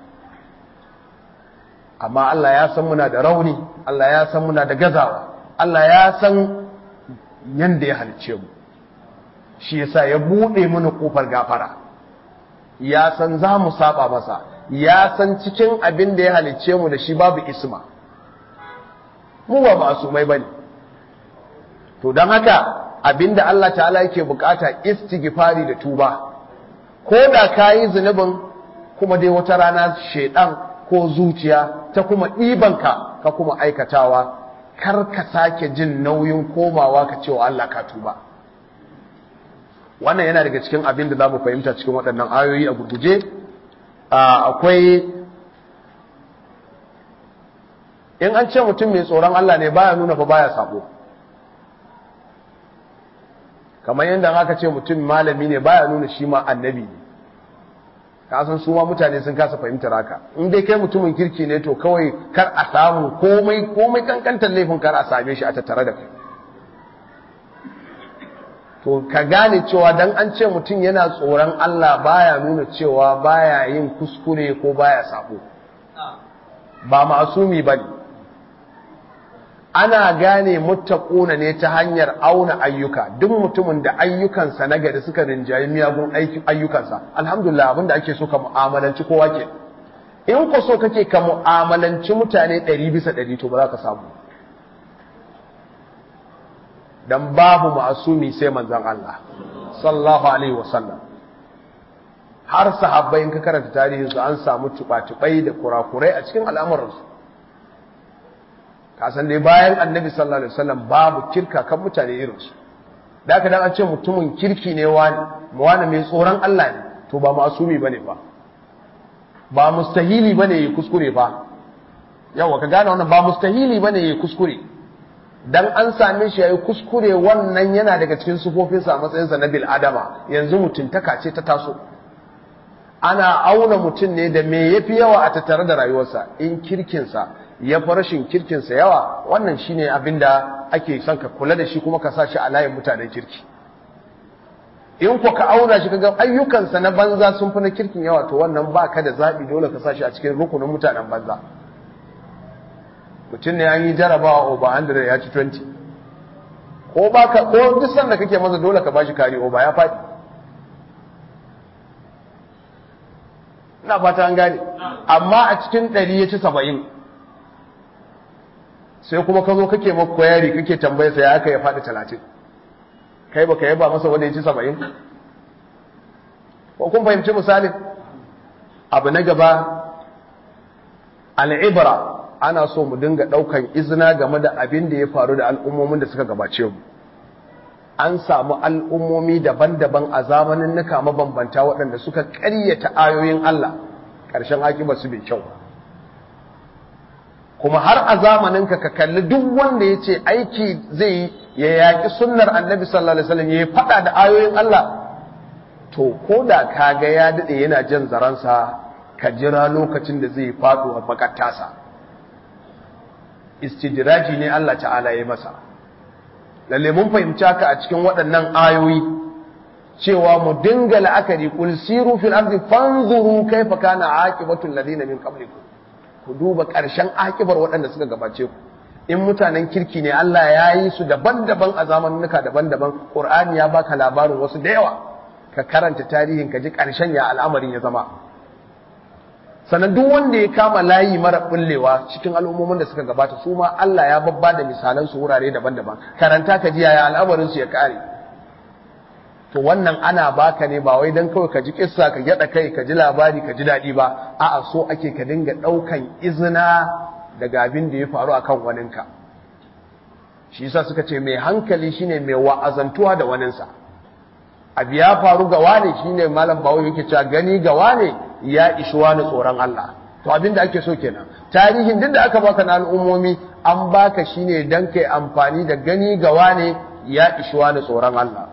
amma Allah ya san muna da rauni Allah ya san muna da gazawa Allah ya san yanda ya halicce mu shi yasa ya buɗe mana ƙofar gafara ya san za mu saba masa ya san cikin abin da ya halicce mu da shi babu isma mu ba masumai bane to don haka abinda Allah ta'ala yake bukata istighfari da tuba ko da kayi zunubin kuma dai wata rana shedan ko zuciya ta kuma ɗibanka ka kuma aikatawa kar ka sake jin nauyin komawa ka cewa Allah ka tuba wannan yana daga cikin abin da za mu fahimta cikin waɗannan ayoyi a gurguje akwai in an ce mutum mai tsoron Allah ne baya nuna fa baya sabo kamar yadda aka ce mutum malami ne baya nuna shi ma annabi ne ka san su ma mutane sun kasa fahimtar haka in dai kai mutumin kirki ne to kawai kar a samu komai komai kankantar laifin kar a same shi a tattare da kai to ka gane cewa dan an ce mutum yana tsoron Allah baya nuna cewa baya yin kuskure ko baya sabo ba masumi bane ana gane muttaquna ne ta hanyar auna ayyuka duk mutumin da ayyukansa na gari suka rinjayi miyagun ayyukansa alhamdulillah abinda ake so ka mu'amalanci kowa ke in ko so kake ka mu'amalanci mutane 100 bisa 100 to ba za ka samu dan babu ma'asumi sai manzon Allah sallallahu alaihi wasallam har sahabbai in ka karanta tarihin su an samu tuba-tubai da kurakurai a cikin al'amuransu kasan dai bayan annabi sallallahu alaihi wasallam babu kirka kan mutane irinsu da aka dan an ce mutumin kirki ne wani wani mai tsoron Allah ne to ba masumi bane ba ba mustahili bane yi kuskure ba yawa ka gane wannan ba mustahili bane yi kuskure dan an same shi yayi kuskure wannan yana daga cikin sufofinsa a matsayinsa na bil adama yanzu mutuntaka ce ta taso ana auna mutum ne da me yafi yawa a tattare da rayuwarsa in kirkinsa ya fi rashin kirkinsa yawa wannan shine abin da ake son ka kula da shi kuma ka sa shi a layin mutanen kirki in ku ka auna shi kaga ayyukansa na banza sun fi na kirkin yawa to wannan ba ka da zaɓi dole ka sa shi a cikin rukunin mutanen banza mutum ne an yi jarabawa over 100 ya ci 20 ko ba ka ko duk sanda kake masa dole ka bashi kari over ya faɗi ina fata an gane amma a cikin 100 ya ci 70 sai kuma ka zo kake maka koyari kake tambaye sa ya aka ya faɗi talatin kai baka yaba masa wanda ya ci saba'in ko kun fahimci misalin abu na gaba al'ibra ana so mu dinga ɗaukan izina game da abin da ya faru da al'ummomin da suka gabace mu an samu al'ummomi daban-daban a zamanin nuka mabambanta waɗanda suka ƙaryata ayoyin Allah ƙarshen akibar su bai kyau kuma har a zamaninka ka kalli duk wanda ya ce aiki zai ya yaƙi sunnar annabi sallallahu alaihi wasallam ya faɗa da ayoyin Allah to ko da ka ga ya daɗe yana jan zaransa ka jira lokacin da zai faɗo a makattasa istidraji ne Allah ta'ala ya masa lalle mun fahimci haka a cikin waɗannan ayoyi cewa mu dinga la'akari kul siru fil ardi fanzuru kaifa kana aqibatul ladina min qablikum ku duba ƙarshen akibar waɗanda suka gabace ku in mutanen kirki ne Allah ya yi su daban-daban a zamanuka daban-daban Qur'ani ya baka labarin wasu da yawa ka karanta tarihin ka ji ƙarshen ya al'amarin ya zama sannan duk wanda ya kama layi mara bullewa cikin al'ummomin da suka gabata su ma Allah ya babba da misalan su wurare daban-daban karanta ka ji yaya al'amarin su ya kare to wannan ana baka ne ba wai dan kawai ka ji kissa ka gyada kai ka ji labari ka ji dadi ba a'a so ake ka dinga daukan izina daga abin da ya faru akan waninka shi yasa suka ce mai hankali shine mai wa'azantuwa da waninsa abu ya faru ga wane shine malam bawo yake cewa gani ga wane ya ishi wani tsoron Allah to abin da ake so kenan tarihin duk da aka baka na al'ummomi an baka shine dan kai amfani da gani ga wane ya ishi wani tsoron Allah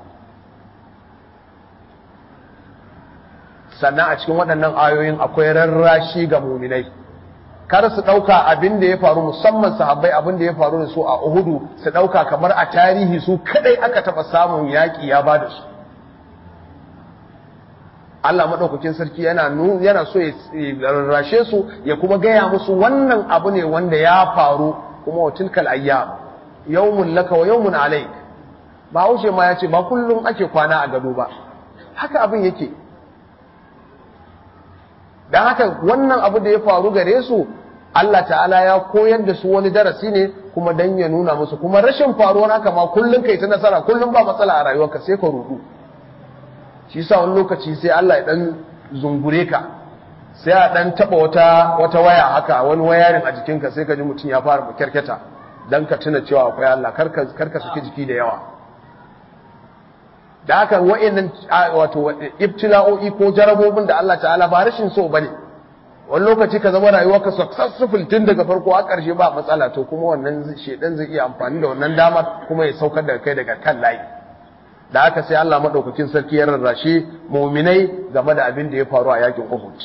sannan a cikin waɗannan ayoyin akwai rarrashi ga muminai kar su ɗauka abin da ya faru musamman sahabbai abin da ya faru da su a Uhudu su ɗauka kamar a tarihi su kadai aka taɓa samun yaƙi ya ba da su Allah maɗaukakin sarki yana yana so ya rarrashe su ya kuma gaya musu wannan abu ne wanda ya faru kuma wa tilkal ayyam yawmun laka wa yawmun alayk ba haushe ma ya ce ba kullum ake kwana a gado ba haka abin yake don haka wannan abu da ya faru gare su Allah ta'ala ya koyar da su wani darasi ne kuma dan ya nuna musu kuma rashin faruwar haka ma kullum kai ta nasara kullum ba matsala a rayuwarka sai ka rudu shi yasa wani lokaci sai Allah ya dan zungure ka sai a dan taba wata wata waya haka wani wayarin a jikinka sai ka ji mutum ya fara kyarketa dan ka tuna cewa akwai Allah karka karka saki jiki da yawa da haka wa'annan wato ibtila'o'i ko jarabobin da Allah ta'ala ba rashin so bane wani lokaci ka zama rayuwarka successful tun daga farko a ƙarshe ba matsala to kuma wannan shedan zai iya amfani da wannan damar kuma ya saukar da kai daga kan layi da haka sai Allah madaukakin sarki ya rarrashe mu'minai game da abin da ya faru a yakin Uhud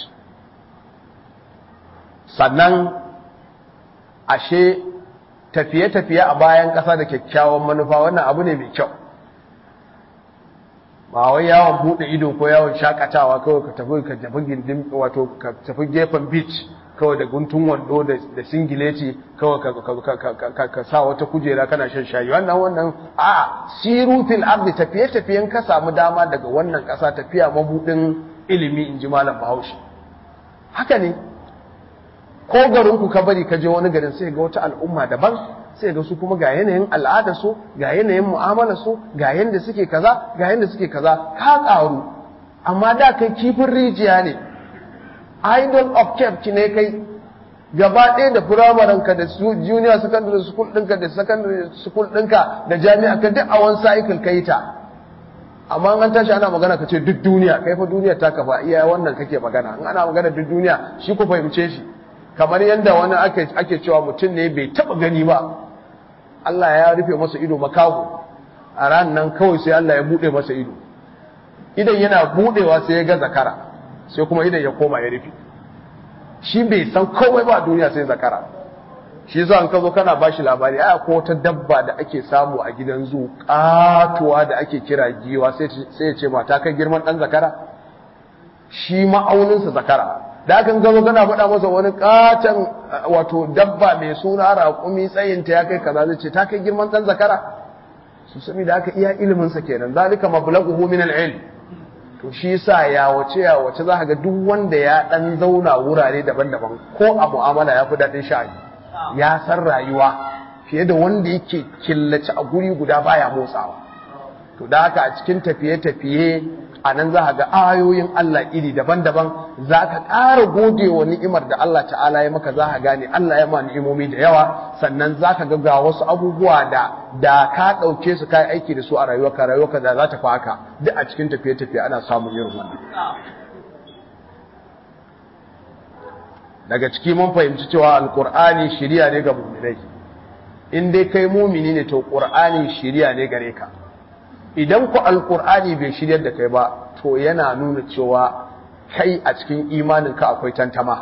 sannan ashe tafiye-tafiye a bayan ƙasa da kyakkyawan manufa wannan abu ne mai kyau ba wai yawon bude ido ko yawon shakatawa kawai ka tafi ka tafi gindin wato ka tafi gefen beach kawai da guntun wando da singileti kawai ka sa wata kujera kana shan shayi wannan wannan a siru fil ardi tafiye tafiyen ka samu dama daga wannan kasa tafiya mabudin ilimi in ji malam Bahaushe haka ne ko garin ku ka bari ka je wani garin sai ga wata al'umma daban sai ga su kuma ga yanayin al'ada su ga yanayin mu'amala su ga yanda suke kaza ga yanda suke kaza ka karu amma da kai kifin rijiya ne idol of kept ne kai gaba ɗaya da firamaren ka da junior secondary school ɗinka da secondary school ɗinka da jami'a ka duk a wani cycle kai ta amma an tashi ana magana ka ce duk duniya kai fa duniya ta kafa iya wannan kake magana in ana magana duk duniya shi ku fahimce shi kamar yadda wani ake cewa mutum ne bai taba gani ba Allah ya rufe masa ido makaho a ran nan kawai sai Allah ya bude masa ido idan yana budewa sai ya ga zakara sai kuma idan ya koma ya rufe shi bai san komai ba a duniya sai zakara shi yasa an ka zo kana bashi labari ai akwai wata dabba da ake samu a gidan zu katuwa da ake kira giwa sai ya ce mata kai girman dan zakara shi ma'auninsa zakara da aka gano kana faɗa masa wani katon wato dabba mai suna raƙumi tsayinta ya kai kaza zai ce ta kai girman ɗan zakara su sami da aka iya iliminsa kenan zalika mablaghuhu min al-ilm to shi yasa ya wace ya wace za ka ga duk wanda ya dan zauna wurare daban-daban ko a mu'amala ya fi daɗin sha'ani ya san rayuwa fiye da wanda yake killace a guri guda baya motsawa to da haka a cikin tafiye-tafiye a nan za ga ayoyin Allah iri daban-daban za ka ƙara gode wa ni'imar da Allah ta'ala ya maka za ka gane Allah ya ma ni'imomi da yawa sannan za ka ga wasu abubuwa da da ka ɗauke su kai aiki da su a rayuwarka rayuwarka da za ta fi haka duk a cikin tafiye-tafiye ana samun irin wannan daga ciki mun fahimci cewa alkur'ani shiriya ne ga mu'minai in dai kai mumini ne to qur'ani shiriya ne gare ka idan ku alkur'ani bai shiryar da kai ba to yana nuna cewa kai a cikin imaninka akwai tantama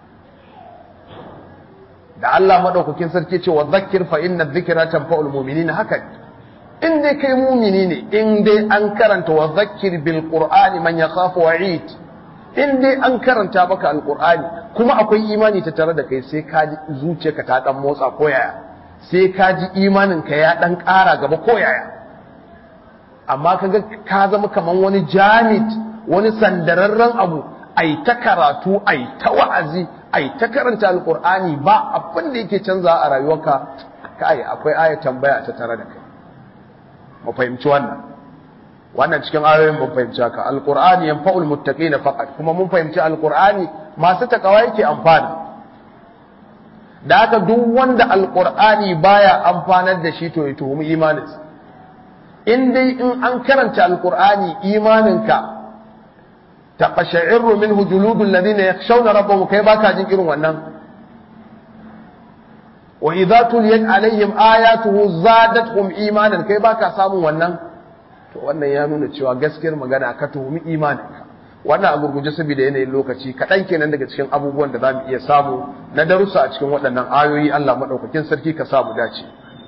da Allah madaukakin sarki cewa zakkir fa inna dhikra tanfa'ul mu'minina haka in dai kai mumini ne in dai an karanta wa zakkir bil qur'ani man yakhafu wa'id in dai an karanta maka alkur'ani kuma akwai imani ta tare da kai sai ka ji zuciyarka ta dan motsa ko yaya sai ka ji imaninka ya dan ƙara gaba ko yaya amma kaga ka zama kaman wani jamit wani sandararren abu ai ta karatu ai ta wa'azi ai ta karanta alqur'ani ba abin da yake canza a rayuwarka kai akwai aya tambaya ta tare da kai mu fahimci wannan wannan cikin ayoyin mun fahimci haka alqur'ani yanfa'ul muttaqina faqat kuma mun fahimci alqur'ani masu takawa yake amfana da haka duk wanda alqur'ani baya amfanar da shi to ya tuhumi imaninsa in dai in an karanta alkur'ani imaninka ta qasha'irru minhu juludul ladina yakhshawna rabbahum kai baka jin irin wannan wa idza tuliyat alaihim ayatuhu zadatuhum imanan kai baka samun wannan to wannan ya nuna cewa gaskiyar magana ka tuhumi imaninka wannan a gurguje saboda yanayin lokaci kaɗan kenan daga cikin abubuwan da za mu iya samu na darussa a cikin waɗannan ayoyi Allah maɗaukakin sarki ka samu dace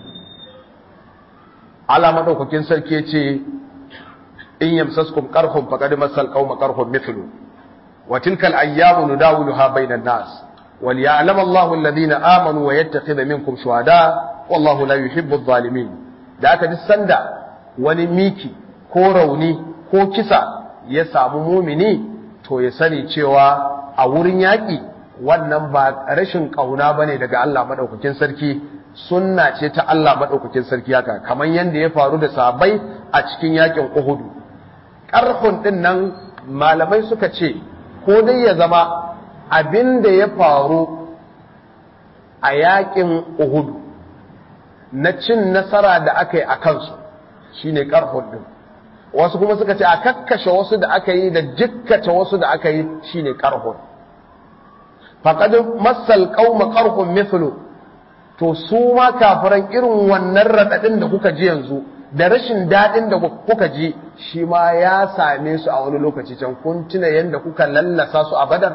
Allah madaukakin sarki ya ce in yamsaskum qarhum faqad masal qauma qarhum mithlu wa tilka al-ayyamu nudawiluha bainan nas wal ya'lam Allahu alladhina amanu wa yattakhidha minkum shuhada wallahu la yuhibbu adh-dhalimin da aka duk sanda wani miki ko rauni ko kisa ya samu mumini to ya sani cewa a wurin yaƙi wannan ba rashin ƙauna ba ne daga Allah maɗaukakin sarki sunna ce ta Allah maɗaukakin sarki haka kamar yadda ya faru da sabai a cikin yaƙin uhudu ƙarfin ɗin nan malamai suka ce ko dai ya zama abin da ya faru a yaƙin uhudu na cin nasara da aka yi a kansu shine ƙarfin ɗin wasu kuma suka ce a kakkashe wasu da aka yi da jikkata wasu da aka yi shine ƙarfin faqad massal qauma qarhun mithlu to su ma kafiran irin wannan radadin da kuka ji yanzu da rashin dadin da kuka ji shi ma ya same su a wani lokaci can kun tuna yanda kuka lallasa su a badar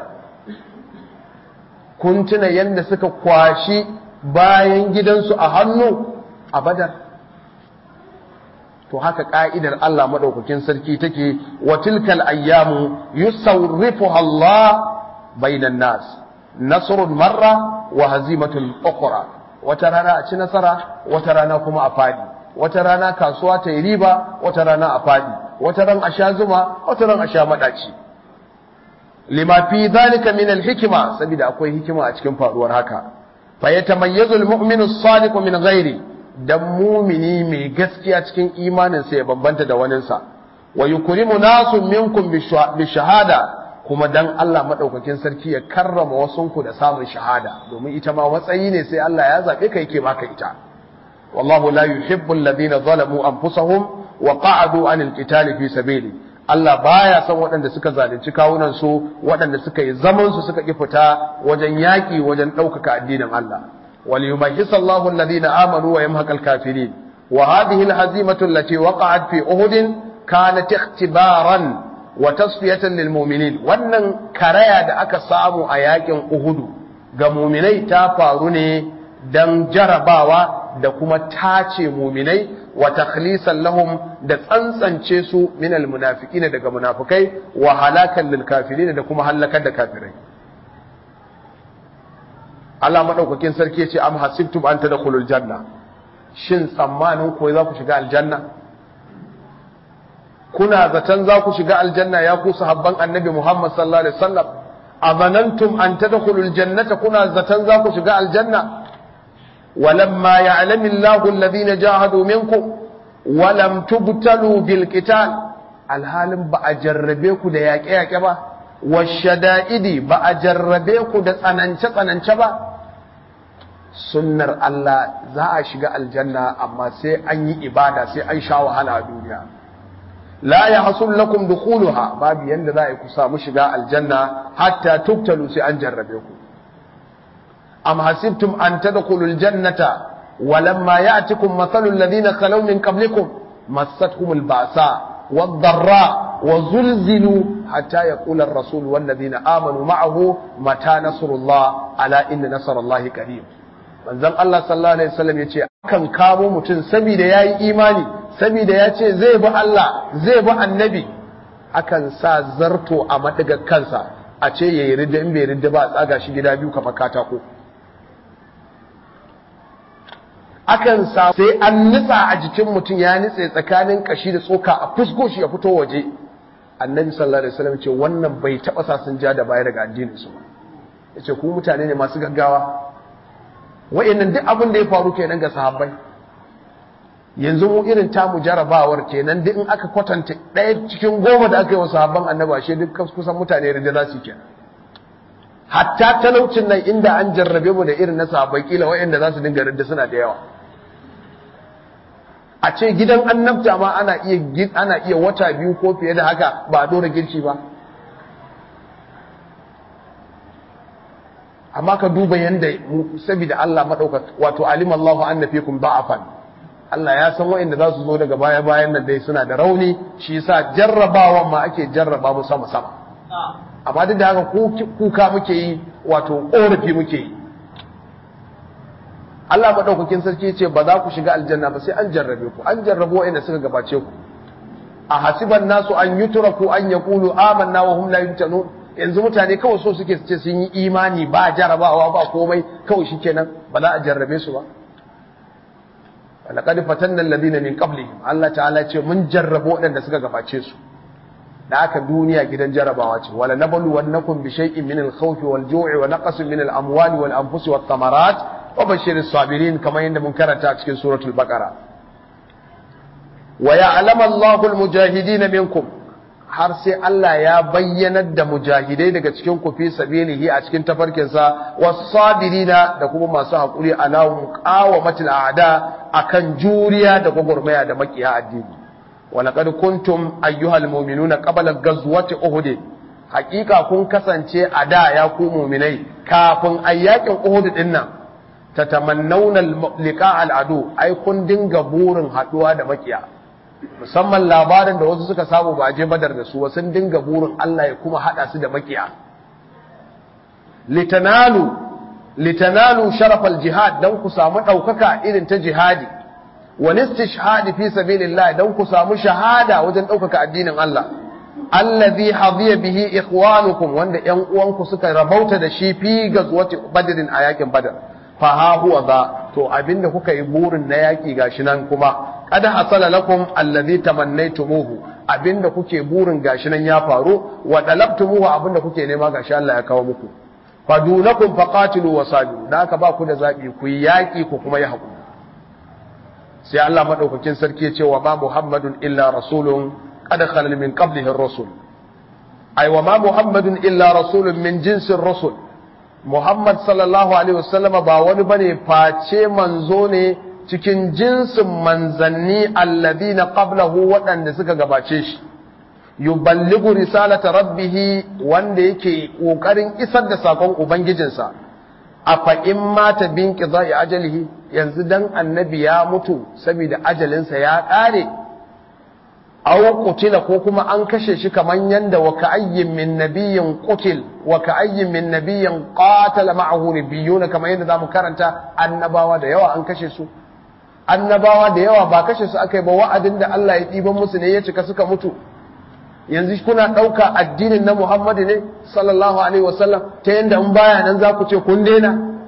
kun tuna yanda suka kwashi bayan gidansu a hannu a badar to haka ka'idar Allah madaukakin sarki take wa tilkal ayyamu yusawrifuha Allah bainan nas nasrun marra wa hazimatun ukhra wata rana a ci nasara wata rana kuma a fadi wata rana kasuwa ta yi riba wata rana a fadi wata ran a sha zuma wata ran a sha madaci lima fi dhalika min al-hikma saboda akwai hikima a cikin faruwar haka fa yatamayyazu al-mu'minu as-sadiqu min ghairi dan mumini mai gaskiya cikin imanin sa ya bambanta da waninsa wa yukrimu nasu minkum bi shahada kuma dan Allah madaukakin sarki ya karrama wasunku da samun shahada domin ita ma matsayi ne sai Allah ya zabe ka yake baka ita wallahu la yuhibbu alladhina zalamu anfusahum wa qa'adu anil qitali fi sabili Allah baya son waɗanda suka zalunci kawunan su waɗanda suka yi zaman su suka ki fita wajen yaki wajen ɗaukaka addinin Allah wal yumahhis Allahu alladhina amanu wa yamhaqal kafirin wa hadhihi alhazimatu allati waqa'at fi uhud kanat ikhtibaran wa tasfiyatan lil mu'minin wannan karaya da aka samu a yakin Uhudu ga mu'minai ta faru ne dan jarabawa da kuma tace mu'minai wa takhlisan lahum da tsantsance su min al munafiqina daga munafikai wa halakan lil kafirin da kuma halakar da kafirai Allah madaukakin sarki ya ce am hasibtum an tadkhulul janna shin tsammanin ko za ku shiga aljanna kuna zaton za ku shiga aljanna ya ku sahabban annabi Muhammad sallallahu alaihi wasallam azanantum an tadkhulul jannata kuna zaton za ku shiga aljanna walamma ya'lamu Allahu alladhina jahadu minkum walam tubtalu bil qital alhalin ba a jarrabe ku da yaƙe yaƙe ba washada'idi ba a jarrabe ku da tsanance tsanance ba sunnar Allah za a shiga aljanna amma sai an yi ibada sai an sha wahala a duniya la ya hasul lakum dukhuluha babu yanda za a ku samu shiga aljanna hatta tubtalu sai an jarrabe ku am hasibtum an tadkhulul jannata walamma ya'tikum mathalul ladina khalaw min qablikum massatkumul ba'sa wad-dharra وزلزلوا حتى يقول الرسول والذين آمنوا معه متى نصر الله ألا إن نصر الله قريب manzon Allah sallallahu alaihi wasallam yace akan kamo mutum saboda yayi imani saboda yace zai bi Allah zai bi annabi akan sa zarto a madigar kansa a ce yayi ridda in bai ridda ba a tsaga shi gida biyu kamar katako akan sa sai an nitsa a jikin mutum ya nitse tsakanin kashi da tsoka a fusko shi ya fito waje annabi sallallahu alaihi wasallam ce wannan bai taba sa sun ja da baya daga addinin su yace ku mutane ne masu gaggawa wayannan duk abin da ya faru kenan ga sahabbai yanzu mu irin tamu jarabawar kenan duk in aka kwatanta ɗaya cikin goma da aka yi wa sahabban annabi ashe duk kusan mutane da za su kenan hatta talaucin nan inda an jarrabe mu da irin na sahabbai kila wayanda za su dinga ridda suna da yawa a ce gidan annabta ma ana iya ana iya wata biyu ko fiye da haka ba a dora girki ba amma ka duba yanda saboda Allah madauka wato alim Allahu anna fikum da'afan Allah ya san wa'anda za su zo daga baya bayan nan dai suna da rauni shi yasa jarrabawan ma ake jarraba mu sama sama amma duk da haka kuka muke yi wato korafi muke yi Allah maɗaukakin sarki ce ba za ku shiga aljanna ba sai an jarrabe ku an jarrabo wa'anda suka gabace ku a hasiban nasu an yutraku an yaqulu amanna wa hum la yuftanun yanzu mutane kawai so suke ce sun yi imani ba jarabawa ba komai kawai shikenan ba za a jarrabe su ba laqad fatanna alladhina min qablihim Allah ta'ala ce mun jarrabo waɗanda suka gabace su da aka duniya gidan jarabawa ce wala nablu wannakum bi shay'in min al-khawf wal-ju'i wa naqsin min al-amwali wal-anfusi wat-thamarat wa bashshiris sabirin kamar yadda mun karanta a cikin suratul baqara wa ya'lamu Allahu al-mujahidin minkum har sai Allah ya bayyanar da mujahidai daga cikin ku fi sabilihi a cikin tafarkinsa was-sabirina da kuma masu hakuri ala muqawamatil a'da akan juriya da gwagwarmaya da makiya addini wa laqad kuntum ayyuhal mu'minuna qabla ghazwati uhud haqiqa kun kasance a da ya ku mu'minai kafin ayyakin uhud din nan tatamannawna liqa al-adu ai kun dinga burin haduwa da makiya musamman labarin da wasu suka samu ba je badar da su sun dinga burin Allah ya kuma hada su da makiya litanalu litanalu sharafal jihad dan ku samu daukaka irin ta jihadi wal istishhad fi sabilillah dan ku samu shahada wajen daukaka addinin Allah allazi hadiya bihi ikhwanukum wanda yan uwanku suka rabauta da shi fi gazwati badrin a yakin badar fa ha huwa za to abinda kuka yi burin na yaki gashi nan kuma qad hasala lakum allazi tamannaytumuhu abinda kuke burin gashi nan ya faru wa dalabtumuhu abinda kuke nema gashi Allah ya kawo muku fadunakum faqatilu wasabiru da aka ba ku da zabi ku yi yaki ku kuma yi hakuri sai Allah madaukakin sarki ya ce wa ma muhammadun illa rasulun qad khalal min qablihi ar-rusul ay wa ma muhammadun illa rasulun min jinsin rusul muhammad sallallahu alaihi wasallama ba wani bane face manzo ne cikin jinsin manzanni alladina qablahu waɗanda suka gabace shi yuballighu risalata rabbih wanda yake kokarin isar da sakon ubangijinsa afa in mata bin qidai ajalihi yanzu dan annabi ya mutu saboda ajalinsa ya kare aw qutila ko kuma an kashe shi kaman yanda wa ka'ayyin min nabiyyin qutil wa ka'ayyin min nabiyyin qatala ma'ahu nabiyyuna kaman yanda zamu karanta annabawa da yawa an kashe su annabawa da yawa ba kashe su aka yi ba wa'adin da Allah ya ɗiban musu ne ya cika suka mutu yanzu kuna ɗauka addinin na Muhammadu ne sallallahu alaihi wasallam ta yadda in baya nan za ku ce kun daina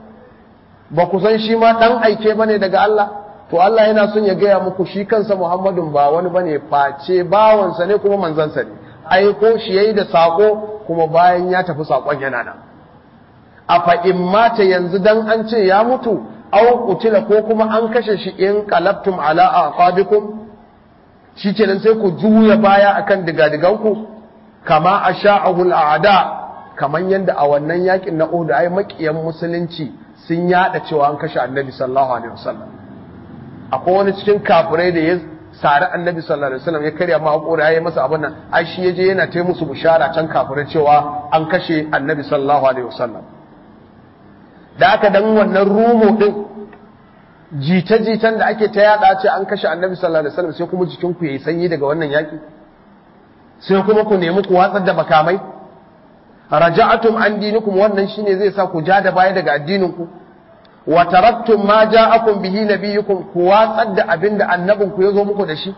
ba ku san shi ma ɗan aike ba ne daga Allah to Allah yana son ya gaya muku shi kansa Muhammadun ba wani ba ne face bawansa ne kuma manzansa ne aiko shi yayi da saƙo kuma bayan ya tafi saƙon yana nan a fa'in mata yanzu dan an ce ya mutu aw qutila ko kuma an kashe shi in qalabtum ala aqabikum shikenan sai ku juya baya akan digadiganku kama asha'ahu al'ada kaman yanda a wannan yakin na Uhud ai makiyan musulunci sun yada cewa an kashe Annabi sallallahu alaihi wasallam akwai wani cikin kafirai da ya sari Annabi sallallahu alaihi wasallam ya karya ma hakuri ya yi masa abin nan ai shi yaje yana ta musu bishara can kafirai cewa an kashe Annabi sallallahu alaihi wasallam da aka dan wannan rumo din jita-jitan da ake ta yada ce an kashe annabi sallallahu alaihi wasallam sai kuma jikin ku yayi sanyi daga wannan yaki sai kuma ku nemi ku watsar da makamai raja'atum an dinikum wannan shine zai sa ku ja da baya daga addinin ku wa taraktum ma ja'akum bihi nabiyukum ku watsar da abinda annabin ku yazo muku da shi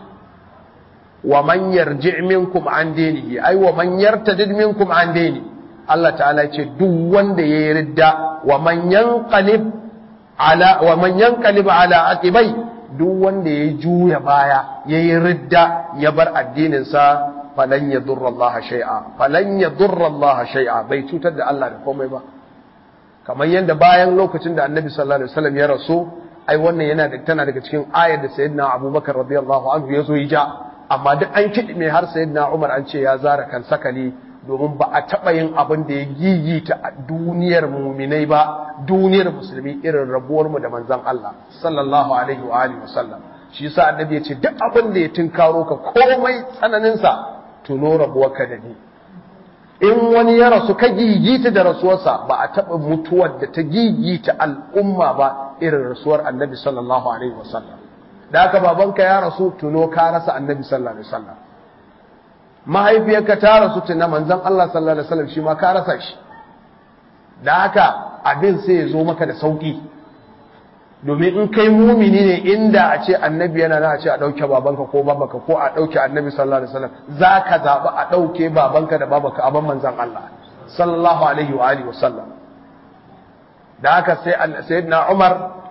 wa man yarji' minkum an dinihi ai wa man yartadid minkum an dinihi Allah ta'ala ce duk wanda ya yi ridda wa man yanqalib ala wa man yanqalib ala aqibai duk wanda ya juya baya ya yi ridda ya bar addinin sa falan yadurra Allah shay'a falan yadurra Allah shay'a bai cutar da Allah da komai ba kamar yadda bayan lokacin da Annabi sallallahu alaihi wasallam ya rasu ai wannan yana da tana daga cikin ayar da Sayyidina Abubakar radiyallahu anhu ya zo ya ja amma duk an kidime har Sayyidina Umar an ce ya zara kan sakali domin ba a taɓa yin abin da ya gigita a duniyar muminai ba duniyar musulmi irin rabuwarmu da manzan Allah sallallahu alaihi wa alihi wasallam shi yasa annabi ya ce duk abin da ya tinkaro ka komai tsananin sa tuno rabuwarka da ni in wani ya rasu ka gigita da rasuwarsa ba a taɓa mutuwar da ta gigita al'umma ba irin rasuwar annabi sallallahu alaihi wasallam da haka babanka ya rasu tuno ka rasa annabi sallallahu alaihi wasallam mahaifiyarka ta rasu tuna manzon Allah sallallahu alaihi wasallam shi ma ka rasa shi da haka abin sai ya zo maka da sauki domin in kai mumini ne inda a ce annabi yana na a ce a ɗauke babanka ko babanka ko a ɗauke annabi sallallahu alaihi wasallam za ka zaɓi a ɗauke babanka da babanka a ban manzon Allah sallallahu alaihi wa alihi wasallam da haka sai sayyidina Umar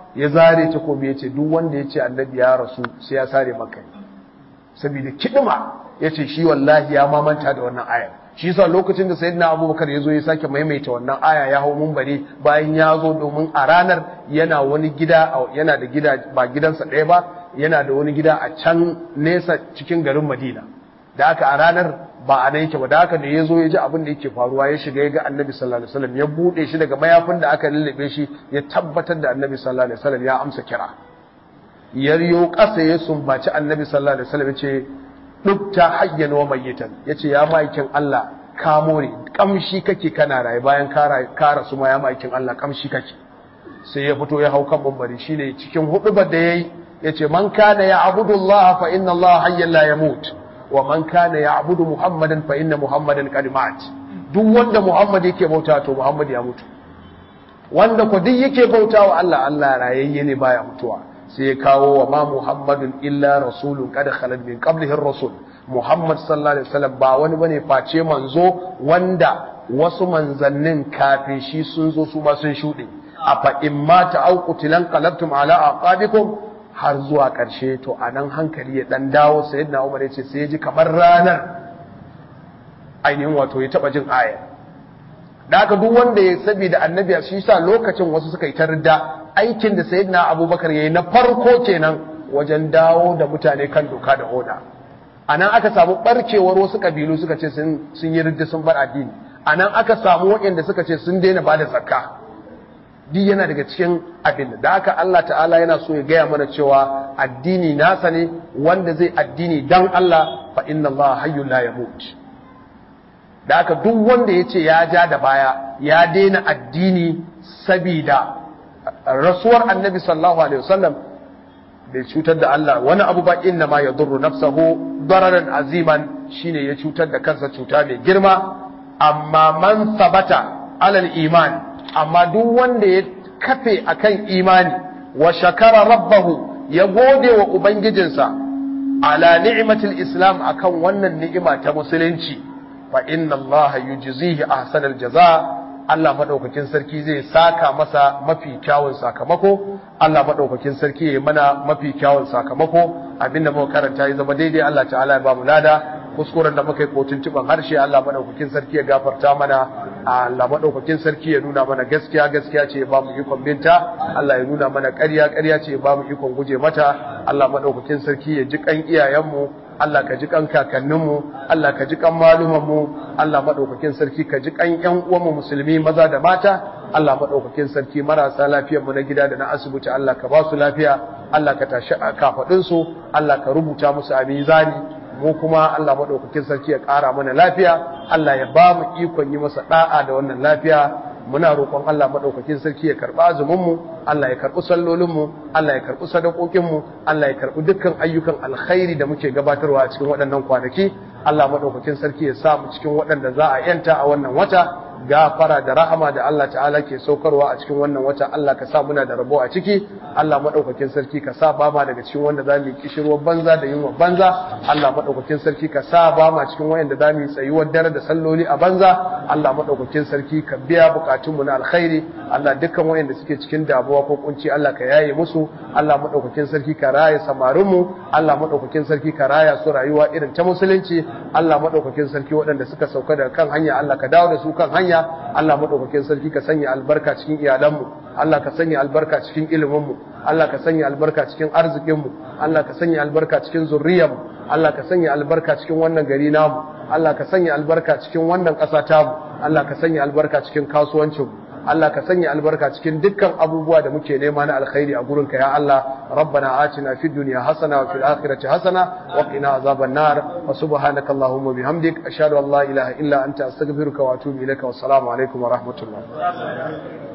ya zare takobi ya ce duk wanda ya ce annabi ya rasu sai ya sare maka saboda kidima ya ce shi wallahi ya mamanta da wannan ayar shi yasa lokacin da sayyidina abubakar ya zo ya sake maimaita wannan aya ya hau mumbari bayan ya zo domin a ranar yana wani gida yana da gida ba gidansa ɗaya ba yana da wani gida a can nesa cikin garin madina da aka a ranar ba a nan yake ba da haka da ya zo ya ji abin da yake faruwa ya shiga ya ga annabi sallallahu alaihi wasallam ya bude shi daga mayafin da aka lullube shi ya tabbatar da annabi sallallahu alaihi wasallam ya amsa kira yaryo ƙasa ya sumbaci annabi sallallahu alaihi wasallam ya ce dukta hayyan wa mayyitan yace ya maikin Allah ka more kamshi kake kana raye bayan ka rasu ma ya maikin Allah kamshi kake sai ya fito ya hau kan bambari shine cikin hudubar da yayi yace man kana ya abudullah fa inna Allah hayyan la yamut wa man kana ya'budu muhammadan fa inna muhammadan qad mat duk wanda muhammad yake bauta to muhammad ya mutu wanda ko duk yake bauta wa Allah Allah rayayye ne baya mutuwa sai ya kawo wa ma muhammadun illa rasulun qad khalat min qablihi ar-rusul muhammad sallallahu alaihi wasallam ba wani bane face manzo wanda wasu manzannin kafin shi sun zo su ba sun shude afa imma ta'uqtilan qalabtum ala aqabikum har zuwa ƙarshe to a nan hankali ya ɗan dawo sai yadda umar ya ce sai ya ji kamar ranar ainihin wato ya taɓa jin aya da aka duk wanda ya sabi da annabi a shi sa lokacin wasu suka yi tarda aikin da sayyidina abubakar ya yi na farko kenan wajen dawo da mutane kan doka da oda a nan aka samu ɓarkewar wasu ƙabilu suka ce sun yi ridda sun bar addini a nan aka samu waɗanda suka ce sun daina ba da zakka duk yana daga cikin abin da haka Allah ta'ala yana so ya gaya mana cewa addini nasa ne wanda zai addini dan Allah fa inna Allah hayyun la yamut da haka duk wanda ya ce ya ja da baya ya daina addini sabida rasuwar annabi sallallahu alaihi wasallam bai cutar da Allah wani abu ba inna ma yadurru nafsahu dararan aziman shine ya cutar da kansa cuta mai girma amma man sabata alal iman amma duk wanda ya kafe akan imani wa shakara rabbahu ya gode wa ubangijinsa ala ni'matil islam akan wannan ni'ima ta musulunci fa inna Allah yujzihi ahsanal jazaa Allah madaukakin sarki zai saka masa mafi kyawun sakamako Allah madaukakin sarki ya mana mafi kyawun sakamako abinda muka karanta ya zama daidai Allah ta'ala ya ba mu lada kuskuren da muka yi kotun tuban harshe Allah madaukakin sarki ya gafarta mana Allah madaukakin sarki ya nuna mana gaskiya gaskiya ce ya ba mu ikon binta Allah ya nuna mana ƙarya ƙarya ce ya ba mu ikon guje mata Allah madaukakin sarki ya ji kan iyayenmu Allah ka ji kan kakanninmu Allah ka ji kan malumanmu Allah madaukakin sarki ka ji kan ƴan uwanmu musulmi maza da mata Allah madaukakin sarki marasa lafiyar mu na gida da na asibiti Allah ka ba su lafiya Allah ka tashi kafadin su Allah ka rubuta musu a mizani mu kuma Allah maɗaukakin sarki ya ƙara mana lafiya Allah ya ba mu ikon yi masa ɗa'a da wannan lafiya muna roƙon Allah maɗaukakin sarki ya karɓi azuminmu Allah ya karɓi sallolinmu Allah ya karɓi sadakokinmu Allah ya karɓi dukkan ayyukan alkhairi da muke gabatarwa a cikin waɗannan kwanaki Allah maɗaukakin sarki ya sa mu cikin waɗanda za a yanta a wannan wata gafara da rahama da Allah ta'ala ke saukarwa a cikin wannan wata Allah ka sa muna da rabo a ciki Allah madaukakin sarki ka sa ba ma daga cikin wanda zamu yi kishirwar banza da yunwa banza Allah madaukakin sarki ka sa ba ma cikin wanda zamu yi tsayuwar dare da salloli a banza Allah madaukakin sarki ka biya bukatun mu na alkhairi Allah dukkan wanda suke cikin damuwa ko kunci Allah ka yaye musu Allah madaukakin sarki ka raya samarin mu Allah madaukakin sarki ka raya su rayuwa irin ta musulunci Allah madaukakin sarki waɗanda suka sauka daga kan hanya Allah ka dawo da su kan hanya Allah madaukakin sarki ka sanya albarka cikin iyalanmu Allah ka sanya albarka cikin iliminmu Allah ka sanya albarka cikin arzikinmu Allah ka sanya albarka cikin zurriyarmu Allah ka sanya albarka cikin wannan gari namu Allah ka sanya albarka cikin wannan ƙasa tamu Allah ka sanya albarka cikin kasuwancinmu Allah ka sanya albarka cikin dukkan abubuwa da muke nema na alkhairi a gurinka ya Allah rabbana atina fid dunya hasana wa fil akhirati hasana wa qina azaban nar wa subhanaka allahumma bihamdik ashhadu an la ilaha illa anta astaghfiruka wa atubu ilaika wa assalamu alaikum wa rahmatullah